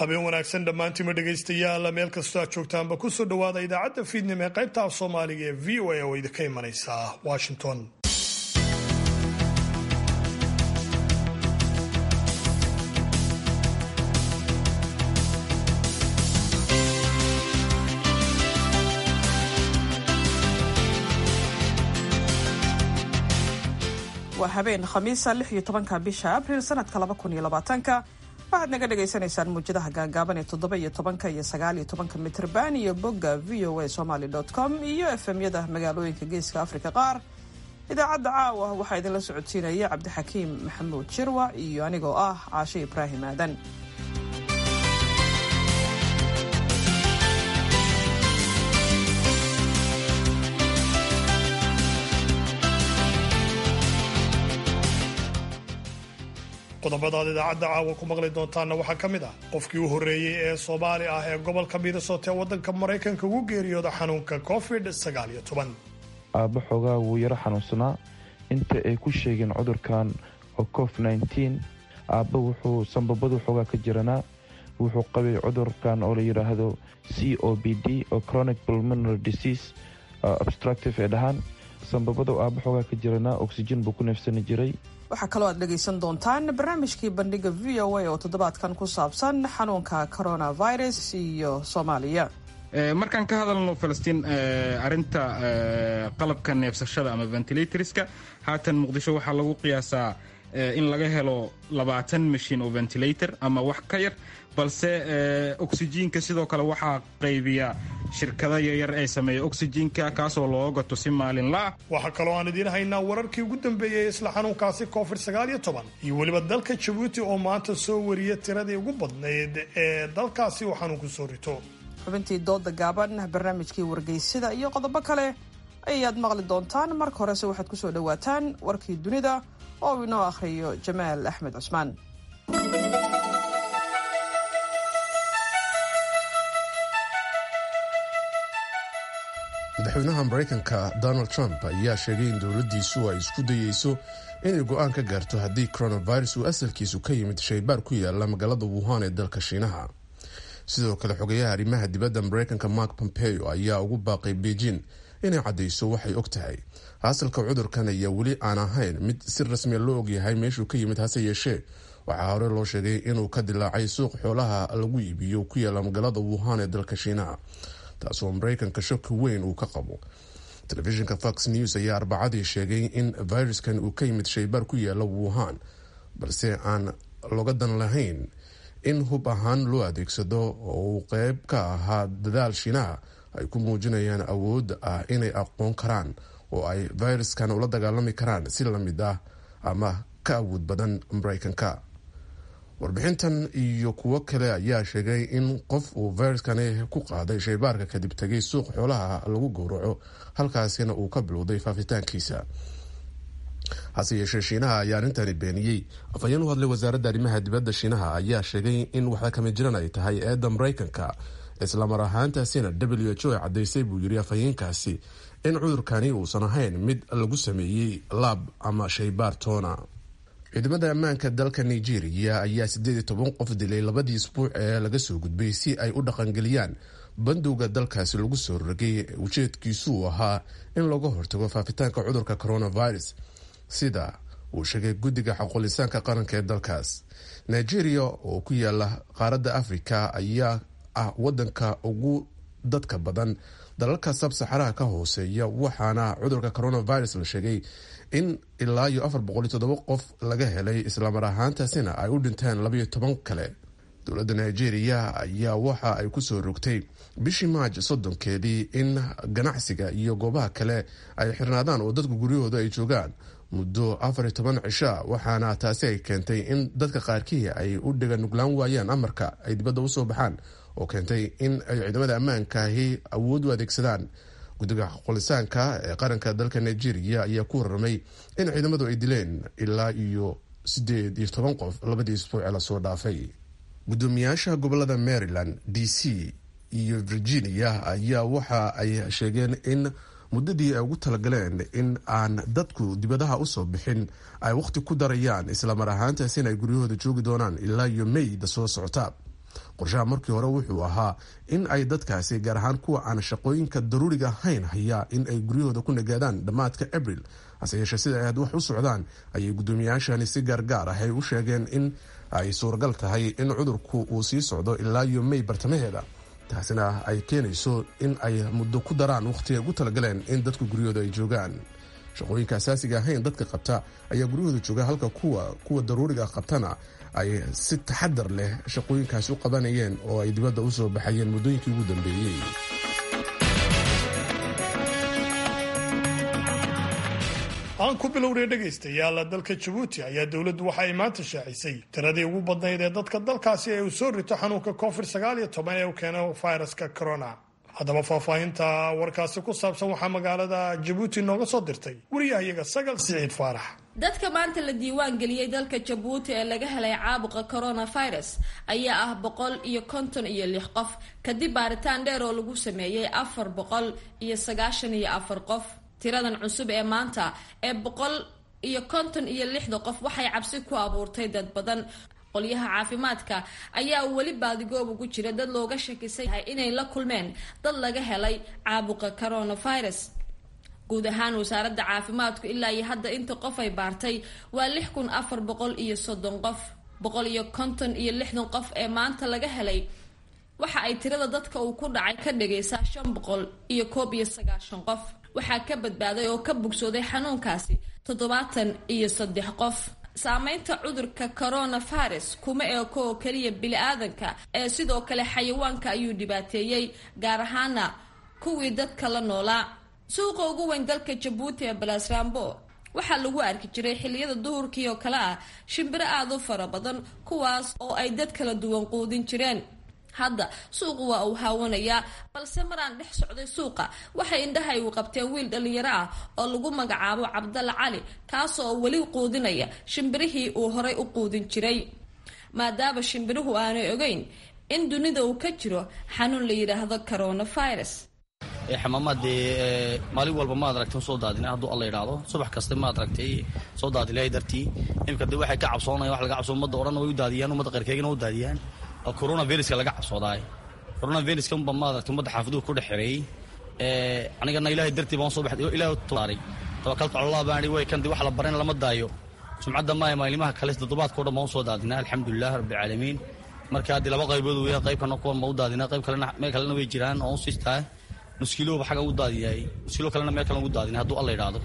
habeen wanaagsan dhammaantiima dhegaystayaal meel kastoo aad joogtaanba kusoo dhowaada idaacadda fiidnimo ee qaybta af soomaaliga ee v o a oo idinka imanaysa washington waa habeen khamiisa lix iyo tobanka bisha abril sanadka laba kun iyo labaatanka waxaad naga dhagaysanaysaan muujadaha gaagaaban ee toddoba iyo tobanka iyo sagaal iyo tobanka mitrban iyo bogga v o a somaly com iyo efemyada magaalooyinka geeska afrika qaar idaacadda caawa waxaa idinla socodsiinaya cabdixakiim maxamuud jirwa iyo anigoo ah caashe ibraahim aadan qodobadaad idaacadda caawa ku maqli doontaanna waxaa ka mid ah qofkii u horreeyey ee soomaali ah ee gobolka minnesota ee waddanka maraykanka ugu geeriyooda xanuunka covid sagaal iyo toban aabba xoogaa wuu yaro xanuunsanaa inta ay ku sheegeen cudurkan oo cof nneteen aabba wuxuu sanbabadu xoogaa ka jiranaa wuxuu qabay cudurkan oo la yidhaahdo c o b d oo chronic pulmonary disease obstructive ee dhahaan sanbabadu aabba xoogaa ka jiranaa oxygen buu ku neefsani jiray waxaa kaloo aad dhegaysan doontaan barnaamijkii bandhiga v o a oo toddobaadkan ku saabsan xanuunka coronavirus iyo soomaaliya markaan ka hadalno falastiin arinta qalabka neefsashada ama ventilatorska haatan muqdisho waxaa lagu qiyaasaa in laga helo labaatan mashiin oo ventilator ama wax ka yar balse oksijiinka sidoo kale waxaa qaybiya shirkada yaryar ee sameeya oksijiinka kaasoo loo gato si maalinlaah waxaa kaloo aan idiin haynaa wararkii ugu dambeeyey isla xanuunkaasi covid sagaal iyo toban iyo weliba dalka jabuuti oo maanta soo wariya tiradii ugu badnayd ee dalkaasi uu xanuunku soo rito xubintii dooda gaaban barnaamijkii wargeysida iyo qodobo kale ayaad maqli doontaan marka horese waxaad ku soo dhowaataan warkii dunida oo uu inoo akhriyo jamaal axmed cusmaan madaxweynaha maraykanka donald trump ayaa sheegay in dowladdiisu ay isku dayeyso inay go-aan ka gaarto haddii coronavirus uu asalkiisu ka yimid shaybaar ku yaala magaalada wuhan ee dalka shiinaha sidoo kale xogayaha arrimaha dibadda maraykanka mark pompeo ayaa ugu baaqay beijing inay caddayso waxay og tahay asalka cudurkan ayaa weli aan ahayn mid si rasmiya loo ogyahay meeshuu ka yimid hase yeeshee waxaa hore loo sheegay inuu ka dilaacay suuq xoolaha lagu iibiyo ku yaala magaalada wuhan ee dalka shiinaha taasoo maraykanka shaki weyn uu ka qabo telefishinka fox news ayaa arbacadii sheegay in viruskan uu ka yimid shaybaar ku yaala wuhan balse aan loga dan lahayn in hub ahaan loo adeegsado oo uu qeyb ka ahaa dadaal shiinaha ay ku muujinayaan awoodda ah inay aqoon karaan oo ay viruskan ula dagaalami karaan si lamid ah ama ka awood badan maraykanka warbixintan iyo kuwo kale ayaa sheegay in qof uu viruskani ku qaaday shaybaarka kadib tegay suuq xoolaha lagu gowraco halkaasina uu ka bilowday faafitaankiisa hase yeeshee shiinaha ayaa arrintani beeniyey afhayeen u hadlay wasaaradda arrimaha dibadda shiinaha ayaa sheegay in waxda kama jiran ay tahay eedda maraykanka islamar ahaantaasina w h o ay caddaysay buu yiri afhayeenkaasi in cudurkani uusan ahayn mid lagu sameeyey laab ama shaybaar toona ciidamada ammaanka dalka nigeria ayaa siddeed iyo toban qof dilay labadii isbuuc ee laga soo gudbay si ay u dhaqangeliyaan bandowga dalkaasi lagu soo rogay ujeedkiisuu ahaa in laga hortago faafitaanka cudurka coronavirus sida uu sheegay guddiga xaqulisaanka qaranka ee dalkaas nigeria oo ku yaala qaaradda afrika ayaa ah wadanka ugu dadka badan dalalka sabsaxaraha ka hooseeya waxaana cudurka coronavirus la sheegay in ilaa iyo afar boqol iyo toddoba qof laga helay islamar ahaantaasina ay u dhinteen labayo toban kale dowladda nigeria ayaa waxa ay kusoo rogtay bishii maaj soddonkeedii in ganacsiga iyo goobaha kale ay xirnaadaan oo dadku guryahooda ay joogaan muddo afar iyo toban cisha waxaana taasi ay keentay in dadka qaarkii ay u dhiga nuglaan waayaan amarka ay dibadda usoo baxaan oo keentay in ay ciidamada ammaankaahi awood u adeegsadaan guddiga qolisaanka ee qaranka dalka nigeria ayaa ku warramay in ciidamadu ay dileen ilaa iyo siddeed iyo toban qof labadii isbuuce lasoo dhaafay guddoomiyaasha gobolada maryland d c iyo virginia ayaa waxa ay sheegeen in muddadii ay ugu talagaleen in aan dadku dibadaha usoo bixin ay wakhti ku darayaan islamar ahaantaas in ay guryahooda joogi doonaan ilaa iyo mayda soo socota qorshaha markii hore wuxuu ahaa in ay dadkaasi gaar ahaan kuwa aan shaqooyinka daruuriga ahayn hayaa in ay guryahooda ku nagaadaan dhammaadka abril hase yeeshee sida ay had wax u socdaan ayay guddoomiyayaashani si gaargaar ah ay u sheegeen in ay suuragal tahay in cudurku uu sii socdo ilaa iyo may bartamaheeda taasina ay keenayso in ay muddo ku daraan wakhti ay ugu talagaleen in dadka guryahooda ay joogaan shaqooyinka asaasiga ahayn dadka qabta ayaa guryahooda jooga halka kuwa kuwa daruuriga qabtana ay si taxadar leh shaqooyinkaasi u qabanayeen oo ay dibadda u soo baxayeen muddooyinkii ugu dambeeyey aan ku bilowray dhegaystayaal dalka jabuuti ayaa dowladdu waxa ay maanta shaacisay tiradii ugu badnayd ee dadka dalkaasi ee uu soo rito xanuunka covid sagaal iyo toban ee uu keeno fayraska corona haddaba faahfaahinta warkaasi ku saabsan waxaa magaalada jabuuti nooga soo dirtay wariyahayaga sagal siciid faarax dadka maanta la diiwaan geliyey dalka jabuuti ee laga helay caabuqa coronavirus ayaa ah boqol iyo konton iyo lix qof kadib baaritaan dheer oo lagu sameeyey afar boqol iyo sagaashan iyo afar qof tiradan cusub ee maanta ee boqol iyo konton iyo lixda qof waxay cabsi ku abuurtay dad badan qolyaha caafimaadka ayaa weli baadigoob ugu jira dad looga shakisan yahay inay la kulmeen dad laga helay caabuqa coronavirus guud ahaan wasaaradda caafimaadku ilaa iyo hadda inta qof ay baartay waa lix kun afar boqol iyo soddon qof boqol iyo konton iyo lixdan qof ee maanta laga helay waxa ay tirada dadka uu ku dhacay ka dhigaysaa shan boqol iyo koob iyo sagaashan qof waxaa ka badbaaday oo ka bogsooday xanuunkaasi toddobaatan iyo saddex qof saameynta cudurka coronavirus kuma eeko oo keliya bili-aadanka ee sidoo kale xayawaanka ayuu dhibaateeyey gaar ahaana kuwii dadka la noolaa suuqa ugu weyn dalka jabuuti ee balasrambo waxaa lagu arki jiray xilliyada duhurkii oo kale ah shimbiro aada u fara badan kuwaas oo ay dad kala duwan quudin jireen hadda suuqu waa uu haawanayaa balse maraan dhex socday suuqa waxay indhahay u qabteen wiil dhallinyaro ah oo lagu magacaabo cabdalla cali kaasoo weli quudinaya shimbirihii uu horay u quudin jiray maadaama shimbiruhu aanay ogeyn in dunida uu ka jiro xanuun la yidhaahdo coronavirus xamaamaadee maalin walba maad aragtay soo daadina hadduu alla idhaahdo subax kasta maad aragtay soo daadilahay dartii imika de waxay ka cabsoonaya wax laga cabso ummadda odhan way u daadiyaan ummadda qayrkeegana u daadiyaan oo coronaviruska laga cabsoodaay coronaviruska unba maad aragtay ummadda xaafaduhu ku dhex xereeyey anigana ilaahay dartii baan soo baxday oo ilaahay taaray tawakaltu cala allah baan idhi way kan de wax la baran lama daayo sumcadda maaya maalimaha kale toddobaadka o dhan baan u soo daadinaa alxamdulilah rabbilcaalamiin marka haddii laba qaybood weeyaan qaybkana kuwan ma u daadinaa qayb kalena meel kalena way jiraan oo u siistaa nuskiilooba xagga ugu daadiyaay nuskiilo kalena meel kalen ugu daadinay hadduu alla idhaahdo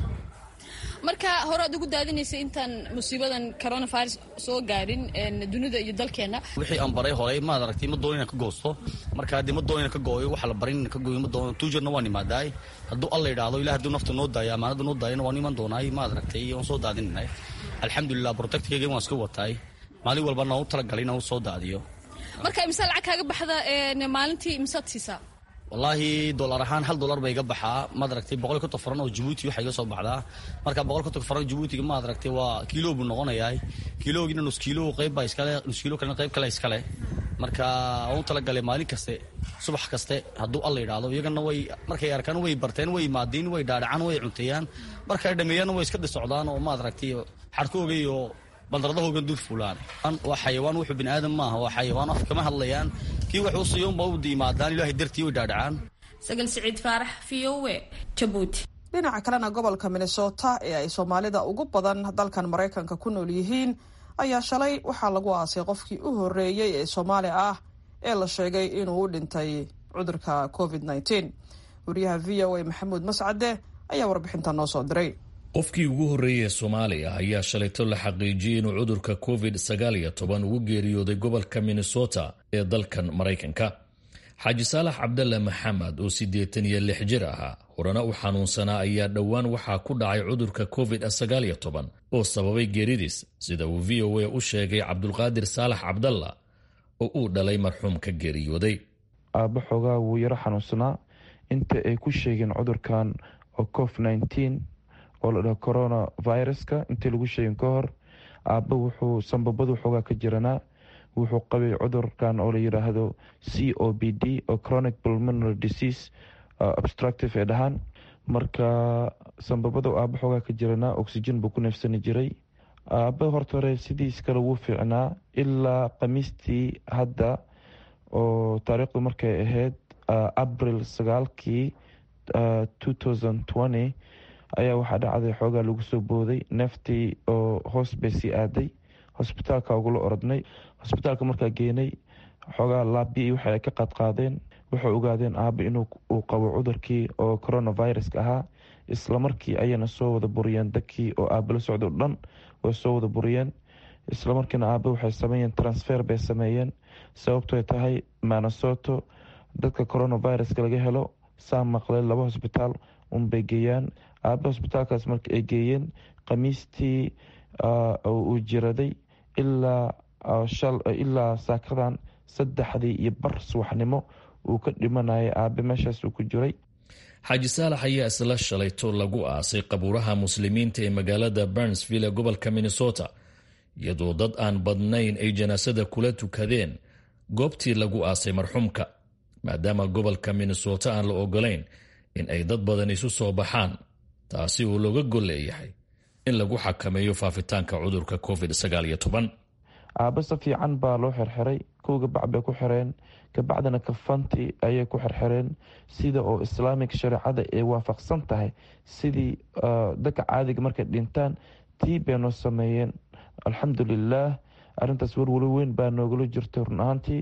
marka hore aad ugu daadinaysa intaan musiibadan coronavirus soo gaadhin dunida iyo dalkeena wixii aan baray horay maad aragtay ma doonin inaan ka goosto marka haddii ma doonin inaan ka gooyo waxa la barin inaan ka gooyo ma doono tuujarna waan imaadaay hadduu alla idhaahdo ilaah hadduu nafta noo daayo amaanada noo daayana waan iman doonaay maad aragtay waan soo daadinanay alxamdulilah protectkeyga waan iska wataay maalin walba naan u talagalay inaan u soo daadiyo marka imse lacag kaaga baxda maalintii imsaad siisaa wallaahi dolar ahaan hal dolar ba iga baxaa maad aragtay boqol konton faran oo jabuuti waxa iga soo baxdaa marka boqol konton faran jabuutiga maad aragtay waa kiilo buu noqonayaa kiiloogiina nus kiilo qayb baa iskale nus kiilo kalena qayb kale iskale marka waan u talagalay maalin kaste subax kaste hadduu alla yidhaahdo iyagana way markay arkaan way barteen way imaadiin way dhaadhacaan way cunteeyaan markay dhameeyaan way iska dhisocdaan oo maad aragtay xarkooga iyo bandaradahoogan dul fuulaan waa xayawaan wuxuu bini aadam maaha waa xayawaan af kama hadlayaan kii wax u siiyounba u diimaadaan ilaahay dartii way dhaadhacaan sagal siciid faarax v o e jabuuti dhinaca kalena gobolka minnesota ee ay soomaalida ugu badan dalkan maraykanka ku nool yihiin ayaa shalay waxaa lagu aasay qofkii u horreeyey ee soomaali ah ee la sheegay inuu u dhintay cudurka covid nteen wariyaha v o a maxamuud mascade ayaa warbixinta noo soo diray qofkii ugu horreeyey soomaaliya ayaa shalayto la xaqiijiyey inuu cudurka covid sagaal iyo toban ugu geeriyooday gobolka minnesota ee dalkan maraykanka xaaji saalax cabdalle maxamed oo siddeetan iyo lix jir ahaa horena u xanuunsanaa ayaa dhowaan waxaa ku dhacay cudurka covid sagaal iyo toban oo sababay geeridiis sida uu v o a u sheegay cabdulqaadir saalax cabdalla oo uu dhalay marxuumka geeriyooday aabba xoogaa wuu yaro xanuunsanaa inta ay ku sheegeen cudurkan oo cof nteen oo la dhaho corona viruska intii lagu sheegin ka hor aabba wuxuu sambabadu xoogaa ka jiranaa wuxuu qabay cudurkan oo la yidhaahdo c o b d oo chronic pulmonary disease obstructive ee dhahaan marka sambabada aabba xoogaa ka jiranaa oxygen buu ku neefsani jiray aabba horta hore sidiis kale wuu fiicnaa ilaa khamiistii hadda oo taariikhdu markay ahayd abril sagaalkii ayaa waxaa dhacday xoogaa lagu soo booday neeftii oo hoos bay sii aaday hosbitaalka ugula orodnay hosbitaalka markaa geenay xoogaa laabi waxa ay ka qaadqaadeen waxay ogaadeen aaba inuu uu qabo cudurkii oo coronaviruska ahaa islamarkii ayayna soo wada buriyeen dadkii oo aaba la socda o dhan way soo wada buriyeen islamarkiina aaba waxay sameeyeen transfer bay sameeyeen sababtoy tahay manasoto dadka coronaviruska laga helo saa maqlay laba hosbitaal unbay geeyaan aaba hosbitaalkaas marka ay geeyeen khamiistii uu jiraday ilaa ilaa saakadan saddexdii iyo bar subaxnimo uu ka dhimanayay aabe meeshaas uu ku jiray xaaji saalax ayaa isla shalayto lagu aasay qabuuraha muslimiinta ee magaalada burnsville ee gobolka minnesota iyadoo dad aan badnayn ay janaasada kula tukadeen goobtii lagu aasay marxuumka maadaama gobolka minnesota aan la ogolayn in ay dad badan isu soo baxaan taasi uu looga gol leeyahay in lagu xakameeyo faafitaanka cudurka covid aaba si fiican baa loo xirxiray kowga bac bay ku xireen kabacdina kafanti ayay ku xirxireen sida oo islaamig shareecada ay waafaqsan tahay sidii dadka caadiga markay dhintaan tii bay noo sameeyeen alxamdulilaah arintaas warwalo weyn baa noogala jirtay run ahaantii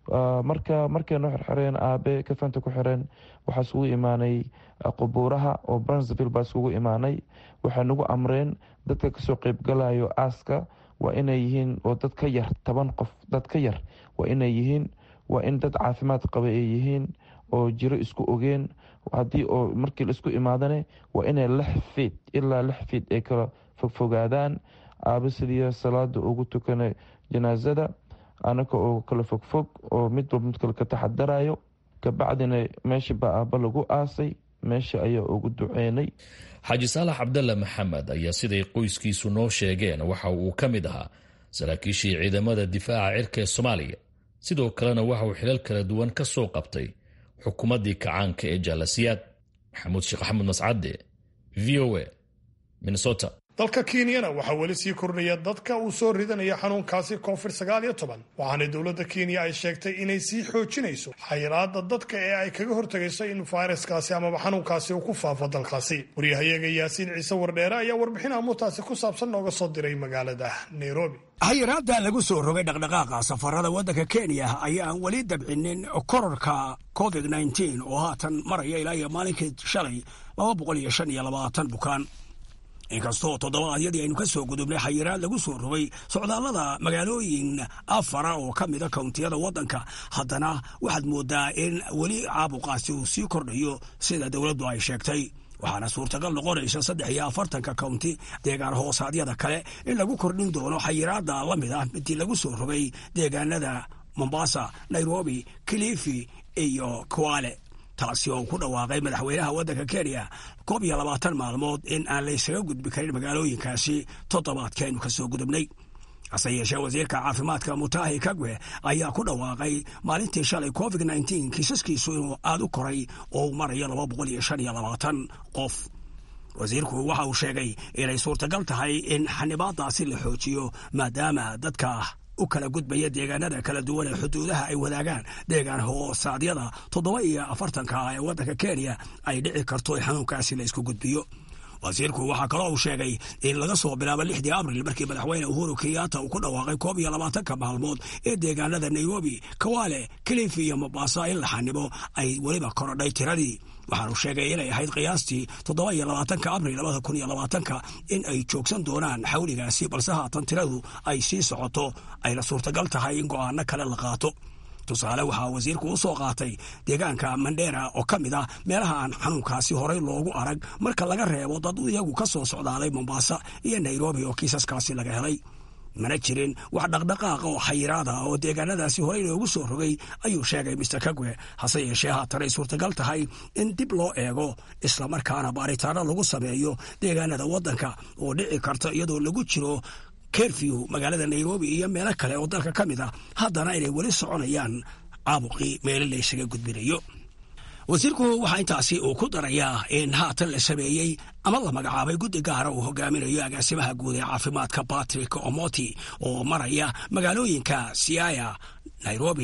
marka markay noo xirxireen aabe kafanta ku xireen waxaa isugu imaanay qubuuraha oo brunsville baa isugu imaanay waxay nagu amreen dadka kasoo qeybgalayo aaska waa inay yihiin oo dad ka yar toban qof dad ka yar waa inay yihiin waa in dad caafimaad qaba ay yihiin oo jiro isku ogeen haddii oo markii laisku imaadane waa inay lix fiid ilaa lix fiid ay kala fogfogaadaan aaba sidii salaada ugu tukana janaasada anaka oo kala fogfog oo mid walba mid kale ka taxadarayo kabacdina meesha baa aaba lagu aasay meesha ayaa ugu duceynay xaaji saalax cabdalla maxamed ayaa siday qoyskiisu noo sheegeen waxa uu ka mid ahaa saraakiishii ciidamada difaaca cirka ee soomaaliya sidoo kalena waxa uu xilal kala duwan ka soo qabtay xukuumaddii kacaanka ee jaalasiyaad maxamuud sheekh axmed mascade v o a minnesota dalka kenyana waxaa weli sii kordhaya dadka uu soo ridanaya xanuunkaasi covid sagaal iyo toban waxaana dowladda kenya ay sheegtay inay sii xoojinayso xayiraada dadka ee ay kaga hortagayso in fayraskaasi amaba xanuunkaasi uu ku faafo dalkaasi waryahayaga yaasiin ciise wardheere ayaa warbixin amuurtaasi ku saabsan nooga soo diray magaalada nairobi xayiraadda lagu soo rogay dhaqdhaqaaqa safarada waddanka kenya ayaan weli dabcinin kororka covid nteen oo haatan maraya ilaa iyo maalinkii shalay laba boqol iyo shan iyo labaatan bukaan inkastoo toddobaadyadii aynu ka soo gudubnay xayiraad lagu soo rogay socdaallada magaalooyin afara oo ka mida kawntiyada waddanka haddana waxaad moodaa in weli caabuqaasi uu sii kordhayo sida dowladdu ay sheegtay waxaana suurtagal noqonaysa saddex iyo afartanka kawnti deegaan hoosaadyada kale in lagu kordhin doono xayiraadda la mid ah midii lagu soo rogay deegaanada mombasa nairobi kilifi iyo kwale taasi oo ku dhawaaqay madaxweynaha waddanka kenya koob iyo labaatan maalmood in aan laysaga gudbi karin magaalooyinkaasi toddobaadkeenu ka soo gudubnay hase yeeshee wasiirka caafimaadka mutahi kagwe ayaa ku dhawaaqay maalintii shalay covid nteen kiisaskiisu inuu aada u koray oo uu marayo laba boqol iyo shan iyo labaatan qof wasiirku waxa uu sheegay inay suurtagal tahay in xanibaadaasi la xoojiyo maadaama dadka u kala gudbaya deegaanada kala duwan ee xuduudaha ay wadaagaan deegaan hoosaadyada toddoba iyo afartanka ee waddanka kenya ay dhici karto in xanuunkaasi la isku gudbiyo wasiirku waxaa kaloo uu sheegay in laga soo bilaabo lixdii abril markii madaxweyne uhuru kenyatta uu ku dhawaaqay koob iyo labaatanka maalmood ee deegaanada nairobi kawale kilifi iyo mombasa in la xanibo ay weliba korodhay tiradii waxaanu sheegay inay ahayd qiyaastii toddoba iyo labaatanka abril labada kun iyo labaatanka in ay joogsan doonaan xawligaasi balse haatan tiradu ay sii socoto ayna suurtagal tahay in go'aano kale la qaato tusaale waxaa wasiirku u soo qaatay deegaanka mandera oo ka mid ah meelaha aan xanuunkaasi horay loogu arag marka laga reebo dad iyagu ka soo socdaalay mombasa iyo nairobi oo kiisaskaasi laga helay mana jirin wax dhaqdhaqaaqa oo xayiraada oo deegaanadaasi horey loogu soo rogay ayuu sheegay mister kagwe hase yeeshee haatanay suurtagal tahay in dib loo eego islamarkaana baaritaano lagu sameeyo deegaanada waddanka oo dhici karta iyadoo lagu jiro kerfew magaalada nairobi iyo meelo kale oo dalka ka mid ah haddana inay weli soconayaan caabuqii meelo laysaga gudbinayo wasiirku waxaa intaasi uu ku darayaa in haatan la sameeyey ama la magacaabay guddi gaara uu hogaaminayo agaasimaha guud ee caafimaadka batrick omoti oo maraya magaalooyinka siaya nairobi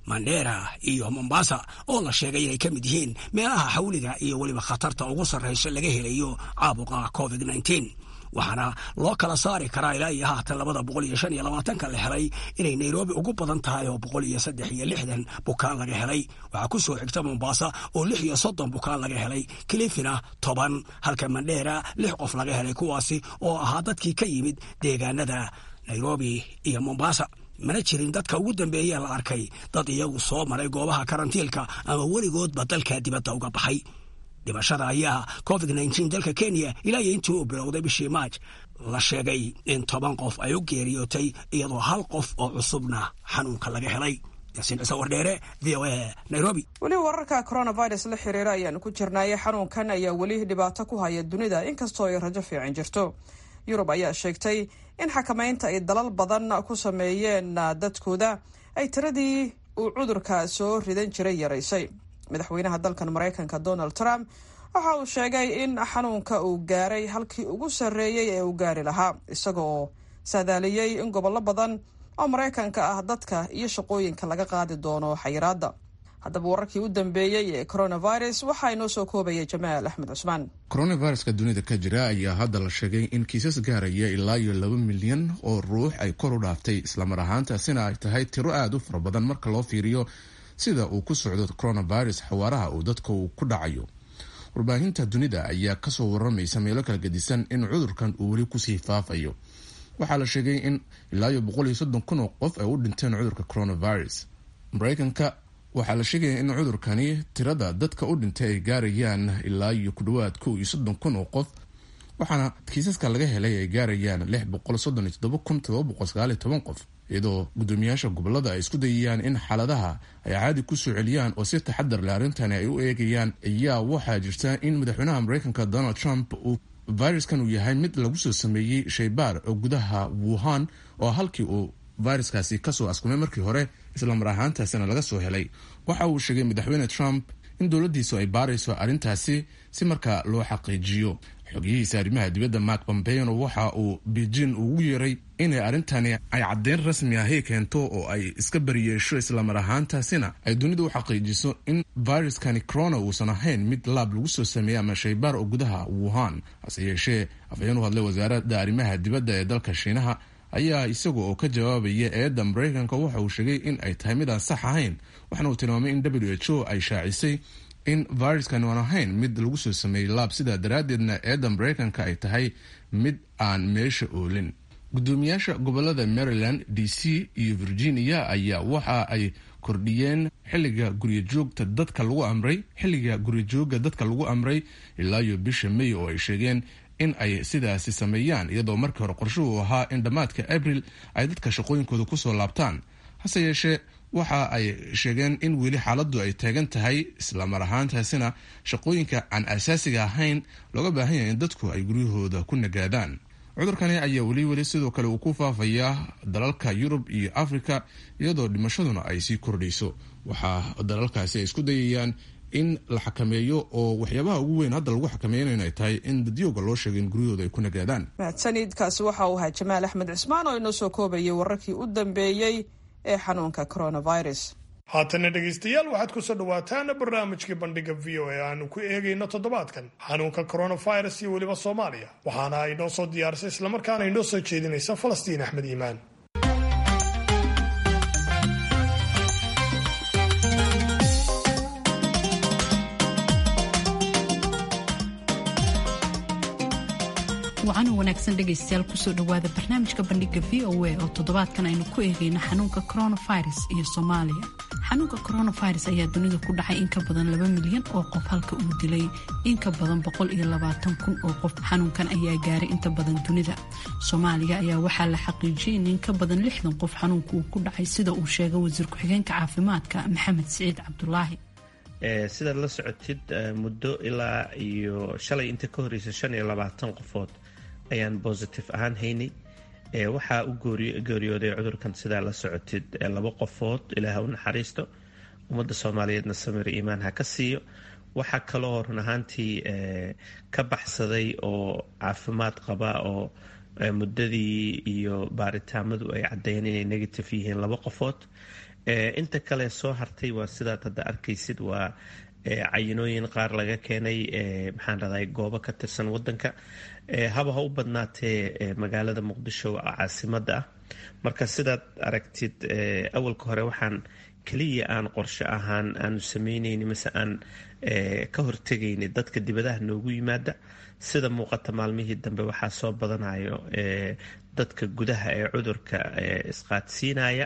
mandera iyo mombasa oo la sheegay inay ka mid yihiin meelaha xawliga iyo weliba khatarta ugu sarraysa laga helayo caabuqa covid nneteen waxaana loo kala saari karaa ilaa iyo haatan labada boqol iyo shan iyo labaatanka la helay inay nairobi ugu badan tahay oo boqol iyo saddex iyo lixdan bukaan laga helay waxaa ku soo xigta mombasa oo lix iyo soddon bukaan laga helay kilifina toban halka mandheera lix qof laga helay kuwaasi oo ahaa dadkii ka yimid deegaanada nairobi iyo mombasa mana jirin dadka ugu dambeeya la arkay dad iyagu soo maray goobaha karantiilka ama weligoodba dalka dibadda uga baxay dhimashada ayaa covid nneteen dalka kenya ilaa iyo intii uu bilowday bishii maaj la sheegay in toban qof ay u geeriyootay iyadoo hal qof oo cusubna xanuunka laga helay yaasiin ciise wardheere v o a nairobi weli wararka coronavirus la xiriira ayaanu ku jirnaaye xanuunkan ayaa weli dhibaato ku haya dunida inkastoo ay rajo fiican jirto yurub ayaa sheegtay in xakamaynta ay dalal badan ku sameeyeen dadkooda ay tiradii uu cudurka soo ridan jiray yaraysay madaxweynaha dalkan maraykanka donald trump waxa uu sheegay in xanuunka uu gaaray halkii ugu sarreeyey ee uu gaari lahaa isaga oo saadaaliyey in gobollo badan oo maraykanka ah dadka iyo shaqooyinka laga qaadi doono xayiraadda haddaba wararkii u dambeeyey ee coronavirus waxaa inoo soo koobaya jamaal axmed cusmaan coronaviruska dunida ka jira ayaa hadda la sheegay in kiisas gaaraya ilaa iyo laba milyan oo ruux ay kor u dhaaftay islamar ahaantaasina ay tahay tiro aada u fara badan marka loo fiiriyo sida uu ku socdo coronavirus xawaaraha uu dadka uu ku dhacayo warbaahinta dunida ayaa kasoo waramaysa meelo kala gedisan in cudurkan uu weli kusii faafayo waxaa la sheegay in ilaa iyo boqol iyo soddon kun oo qof ay u dhinteen cudurka coronavirus maraykanka waxaa la sheegaya in cudurkani tirada dadka u dhintay ay gaarayaan ilaa iyo ku dhawaad kow iyo soddon kun oo qof waxaana kiisaska laga helay ay gaarayaan lix boqol soddon iyo toddoba kun todoba boqol sagaal iyo toban qof iyadoo guddoomiyaasha gobolada ay isku dayayaan in xaaladaha ay caadi kusoo celiyaan oo si taxadar leh arrintani ay u eegayaan ayaa waxaa jirta in madaxweynaha maraykanka donald trump uu viruskan uu yahay mid lagu soo sameeyey shaybaar oo gudaha wuhan oo halkii uu viruskaasi kasoo askumay markii hore islamar ahaantaasina laga soo helay waxa uu sheegay madaxweyne trump in dowladdiisu ay baarayso arrintaasi si markaa loo xaqiijiyo xogiyihiisa arrimaha dibadda mark pompeano waxa uu beijing ugu yeeray inay arrintani ay caddeyn rasmi ahi keento oo ay iska bariyeesho islamar ahaantaasina ay dunida u xaqiijiso in viruskani corona uusan ahayn mid laab lagu soo sameeyey ama shaybaar oo gudaha wuhan hase yeeshee afhayeen u hadlay wasaaradda arrimaha dibadda ee dalka shiinaha ayaa isaga oo ka jawaabaya eedda maraykanka waxa uu sheegay in ay tahay mid aan sax ahayn waxaana uu tilmaamay in w h o ay shaacisay in viruskani aan ahayn mid lagu soo sameeyey laab sidaa daraaddeedna eedda maraykanka ay tahay mid aan meesha oolin guddoomiyaasha gobolada maryland d c iyo virginia ayaa waxa ay kordhiyeen xilliga guryajoogta dadka lagu amray xilliga guryajooga dadka lagu amray ilaa iyo bisha may oo ay sheegeen in ay sidaasi sameeyaan iyadoo markii hore qorshuhu ahaa in dhammaadka abril ay dadka shaqooyinkooda kusoo laabtaan hase yeeshee waxa ay sheegeen in weli xaaladdu ay taagan tahay islamar ahaantaasina shaqooyinka aan asaasiga ahayn looga baahan yahay in dadku ay guryahooda ku nagaadaan cudurkani ayaa weli weli sidoo kale uu ku faafayaa dalalka yurub iyo afrika iyadoo dhimashaduna ay sii kordhayso waxaa dalalkaasi ay isku dayayaan in la xakameeyo oo waxyaabaha ugu weyn hadda lagu xakameynayna ay tahay in dadyooga loo sheegay in guryahooda ay ku nagaadaan mahadsanidkaasi waxa uu ahaa jamaal axmed cismaan oo inoo soo koobayay wararkii u dambeeyey ee xanuunka coronavirus haatana dhegaystayaal waxaad ku soo dhawaataan barnaamijkii bandhiga v o a aanu ku eegayno toddobaadkan xanuunka coronavirus iyo weliba soomaaliya waxaana ay noo soo diyaarisay islamarkaana inoo soo jeedinaysa falastiin axmed iimaan wacana wanaagsan dhegaystayaal kusoo dhowaada barnaamijka bandhiga v o a oo toddobaadkan aynu ku eegayno xanuunka coronavirus iyo soomaaliya xanuunka coronavirus ayaa dunida ku dhacay in ka badan laba milyan oo qof halka uu dilay in ka badan boqol iyo labaatan kun oo qof xanuunkan ayaa gaaray inta badan dunida soomaaliya ayaa waxaa la xaqiijiyay in in ka badan lixdan qof xanuunka uu ku dhacay sida uu sheegay wasiir ku-xigeenka caafimaadka maxamed siciid cabdulaahi sidaad la socotid muddo ilaa iyo shalay inta ka horeysa shan iyo labaatan qofood ayaan bositive ahaan haynay waxaa u geeriyooday cudurkan sidaa la socotid laba qofood ilaah u naxariisto ummadda soomaaliyeedna samir iimaan ha ka siiyo waxaa kaloo run ahaantii ka baxsaday oo caafimaad qaba oo muddadii iyo baaritaamadu ay caddeeyeen inay negative yihiin laba qofood inta kale soo hartay waa sidaad hadda arkaysid waa cayinooyin qaar laga keenay maxaan raday goobo ka tirsan wadanka haba ha u badnaatee magaalada muqdisho caasimada ah marka sidaad aragtid awalka hore waxaan keliya aan qorshe ahaan aanu sameyneyni mase aan ka hortegayni dadka dibadaha noogu yimaada sida muuqata maalmihii dambe waxaa soo badanayo dadka gudaha ee cudurka isqaadsiinaya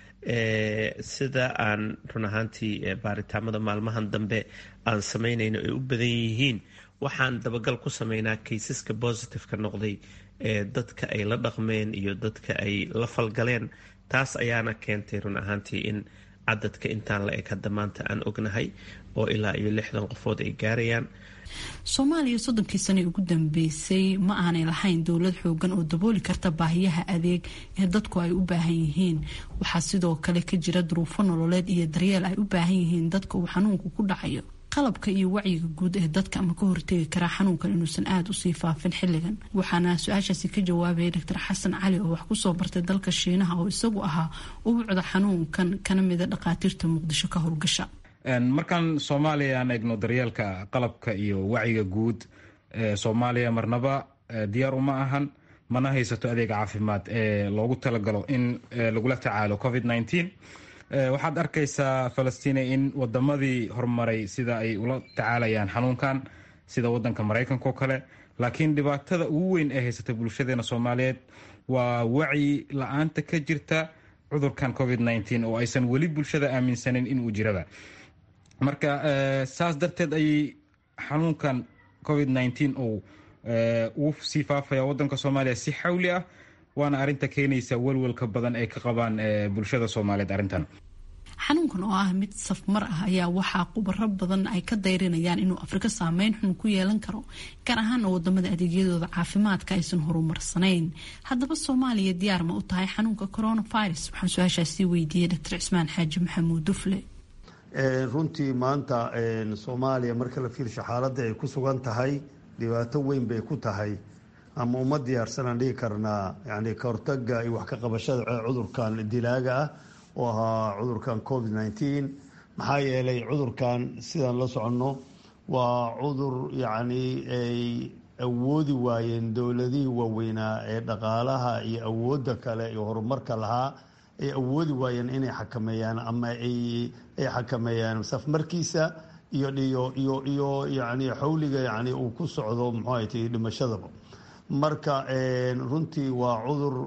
sida aan run ahaantii baaritaamada maalmahan dambe aan sameynayno ay u badan yihiin waxaan dabagal ku sameynaa kaysaska positiveka noqday ee dadka ay la dhaqmeen iyo dadka ay la falgaleen taas ayaana keentay run ahaantii in cadadka intaan la eg hadda maanta aan ognahay oo ilaa iyo lixdan qofood ay gaarayaan soomaaliya soddonkii sane ugu dambeysay ma aanay lahayn dowlad xoogan oo dabooli karta baahiyaha adeeg ee dadku ay u baahan yihiin waxaa sidoo kale ka jira duruufo nololeed iyo daryeel ay u baahan yihiin dadka uu xanuunku ku dhacayo qalabka iyo wacyiga guud ee dadka ama ka hortegi karaa xanuunkan inuusan aada usii faafin xilligan waxaana su-aashaasi ka jawaabaya doctor xasan cali oo wax kusoo bartay dalka shiinaha oo isagu ahaa ubucda xanuunkan kana mida dhakhaatiirta muqdisho ka howlgasha markaan soomaaliya aan eegno daryeelka qalabka iyo wacyiga guud soomaaliya marnaba diyaar uma ahan mana haysato adeeg caafimaad ee loogu talagalo in lagula tacaalo covid waxaad arkaysaa falastiin in wadamadii horumaray sida ay ula tacaalayaan xanuunkan sida wadanka maraykanka oo kale laakiin dhibaatada ugu weyn ee haysata bulshadeena soomaaliyeed waa wacyi la-aanta ka jirta cudurkan covid oo aysan weli bulshada aaminsanin inuu jiraba marka saas darteed ayay xanuunkan covid uu uu sii faafaya wadanka soomaaliya si xawli ah waana arinta keenaysa welwelka badan ay ka qabaan bulshada soomaaliyeed arrintan xanuunkan oo ah mid safmar ah ayaa waxaa khubaro badan ay ka dayrinayaan inuu afrika saameyn xun ku yeelan karo gaar ahaana wadamada adeegyadooda caafimaadka aysan horumarsanayn haddaba soomaaliya diyaar ma u tahay xanuunka coronavirus waxaan su-aashaasi weydiiyey doctor cismaan xaaji maxamuud dufle runtii maanta soomaaliya marka la fiirsho xaaladda ay ku sugan tahay dhibaato weyn bay ku tahay ama uma diyaarsanaan dhigi karnaa yani ka hortaga iyo wax ka qabashada cudurkan dilaaga ah oo ahaa cudurkan covid nneteen maxaa yeelay cudurkan sidaan la soconno waa cudur yacni ay awoodi waayeen dowladihii waaweynaa ee dhaqaalaha iyo awoodda kale iyo horumarka lahaa ay awoodi waayeen inay xakameeyaan ama ay xakameeyaan safmarkiisa iyo iyo iyo iyo yani xawliga yani uu ku socdo muxuu ahaytay dhimashadaba marka runtii waa cudur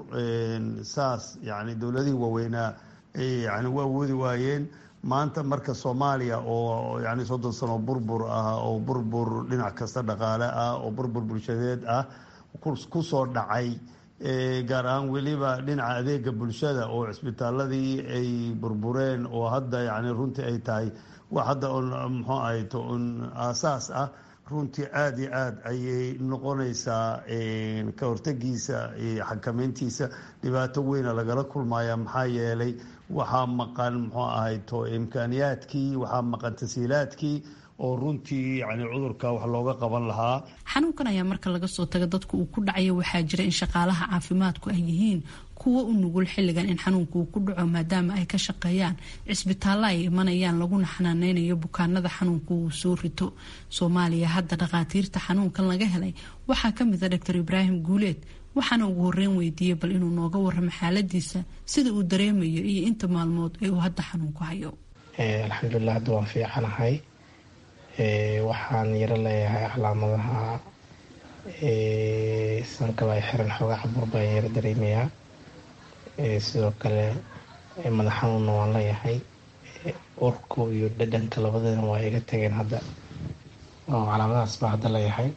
saas yani dowladihii waaweynaa yani u awoodi waayeen maanta marka soomaaliya oo yani soddon sano burbur ah oo burbur dhinac kasta dhaqaale ah oo burbur bulshadeed ah kusoo dhacay gaar ahaan weliba dhinaca adeega bulshada oo cisbitaaladii ay burbureen oo hadda yani runtii ay tahay wax hadda muxuu ahayd un aasaas ah runtii aada iyo aada ayay noqonaysaa ka hortagiisa iyo xakameyntiisa dhibaato weyna lagala kulmaya maxaa yeelay waxaa maqan muxuu ahayto imkaaniyaadkii waxaa maqan tasiilaadkii oo runtii yani cudurka wax looga qaban lahaa xanuunkan ayaa marka laga soo taga dadka uu ku dhacayo waxaa jira in shaqaalaha caafimaadku ay yihiin kuwa u nugul xilligan in xanuunka uu ku dhaco maadaama ay ka shaqeeyaan cisbitaallo ay imanayaan laguna xanaaneynayo bukaanada xanuunka uu soo rito soomaaliya hadda dhakhaatiirta xanuunkan laga helay waxaa kamid a doctor ibraahim guuleed waxaana ugu horeyn weydiiyey bal inuu nooga waramo xaaladiisa sida uu dareemayo iyo inta maalmood ee uu hadda xanuunku hayo alxamdulilah hadda waan fiicanahay waxaan yaro leeyahay calaamadaha sankaba ay xiran xoogaa cabur baan yaro dareemayaa sidoo kale madax xanuunna waan leeyahay urku iyo dhadhanka labadana waa iga tageen hadda oo calaamadahaas baa hadda leeyahay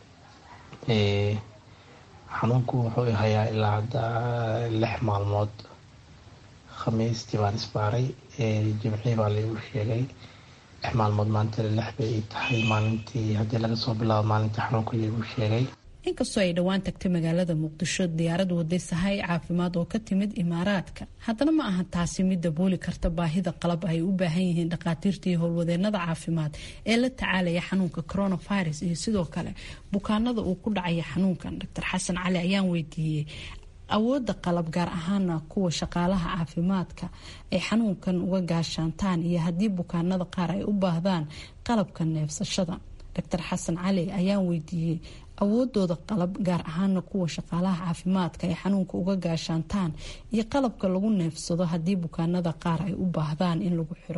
xanuunku wuxuu hayaa ilaa hadda lix maalmood khamiistii baan isbaaray jimcii baa laigu sheegay lix maalmood maanta lix bay tahay maalintii haddii laga soo bilaabo maalintii xanuunka laigu sheegay inkastoo ay dhowaan tagtay magaalada muqdisho diyaarad waday sahay caafimaad oo ka timid imaaraadka haddana ma aha taasi mid dabooli karta baahida qalab ay u baahan yihiin dhakhaatiirta iyo howlwadeenada caafimaad ee la tacaalaya xanuunka coronavirus iyo sidoo kale bukaanada uu ku dhacaya xanuunkan doctor xasan cali ayaan weydiiyey awoodda qalab gaar ahaana kuwa shaqaalaha caafimaadka ay xanuunkan uga gaashaantaan iyo haddii bukaanada qaar ay u baahdaan qalabka neefsashada doctor xasan cali ayaan weydiiyey awoodooda qalab gaar ahaana kuwa shaqaalaha caafimaadka ay xanuunka uga gaashaantaan iyo qalabka lagu neefsado haddii bukaanada qaar ay u baahdaan in lagu xiro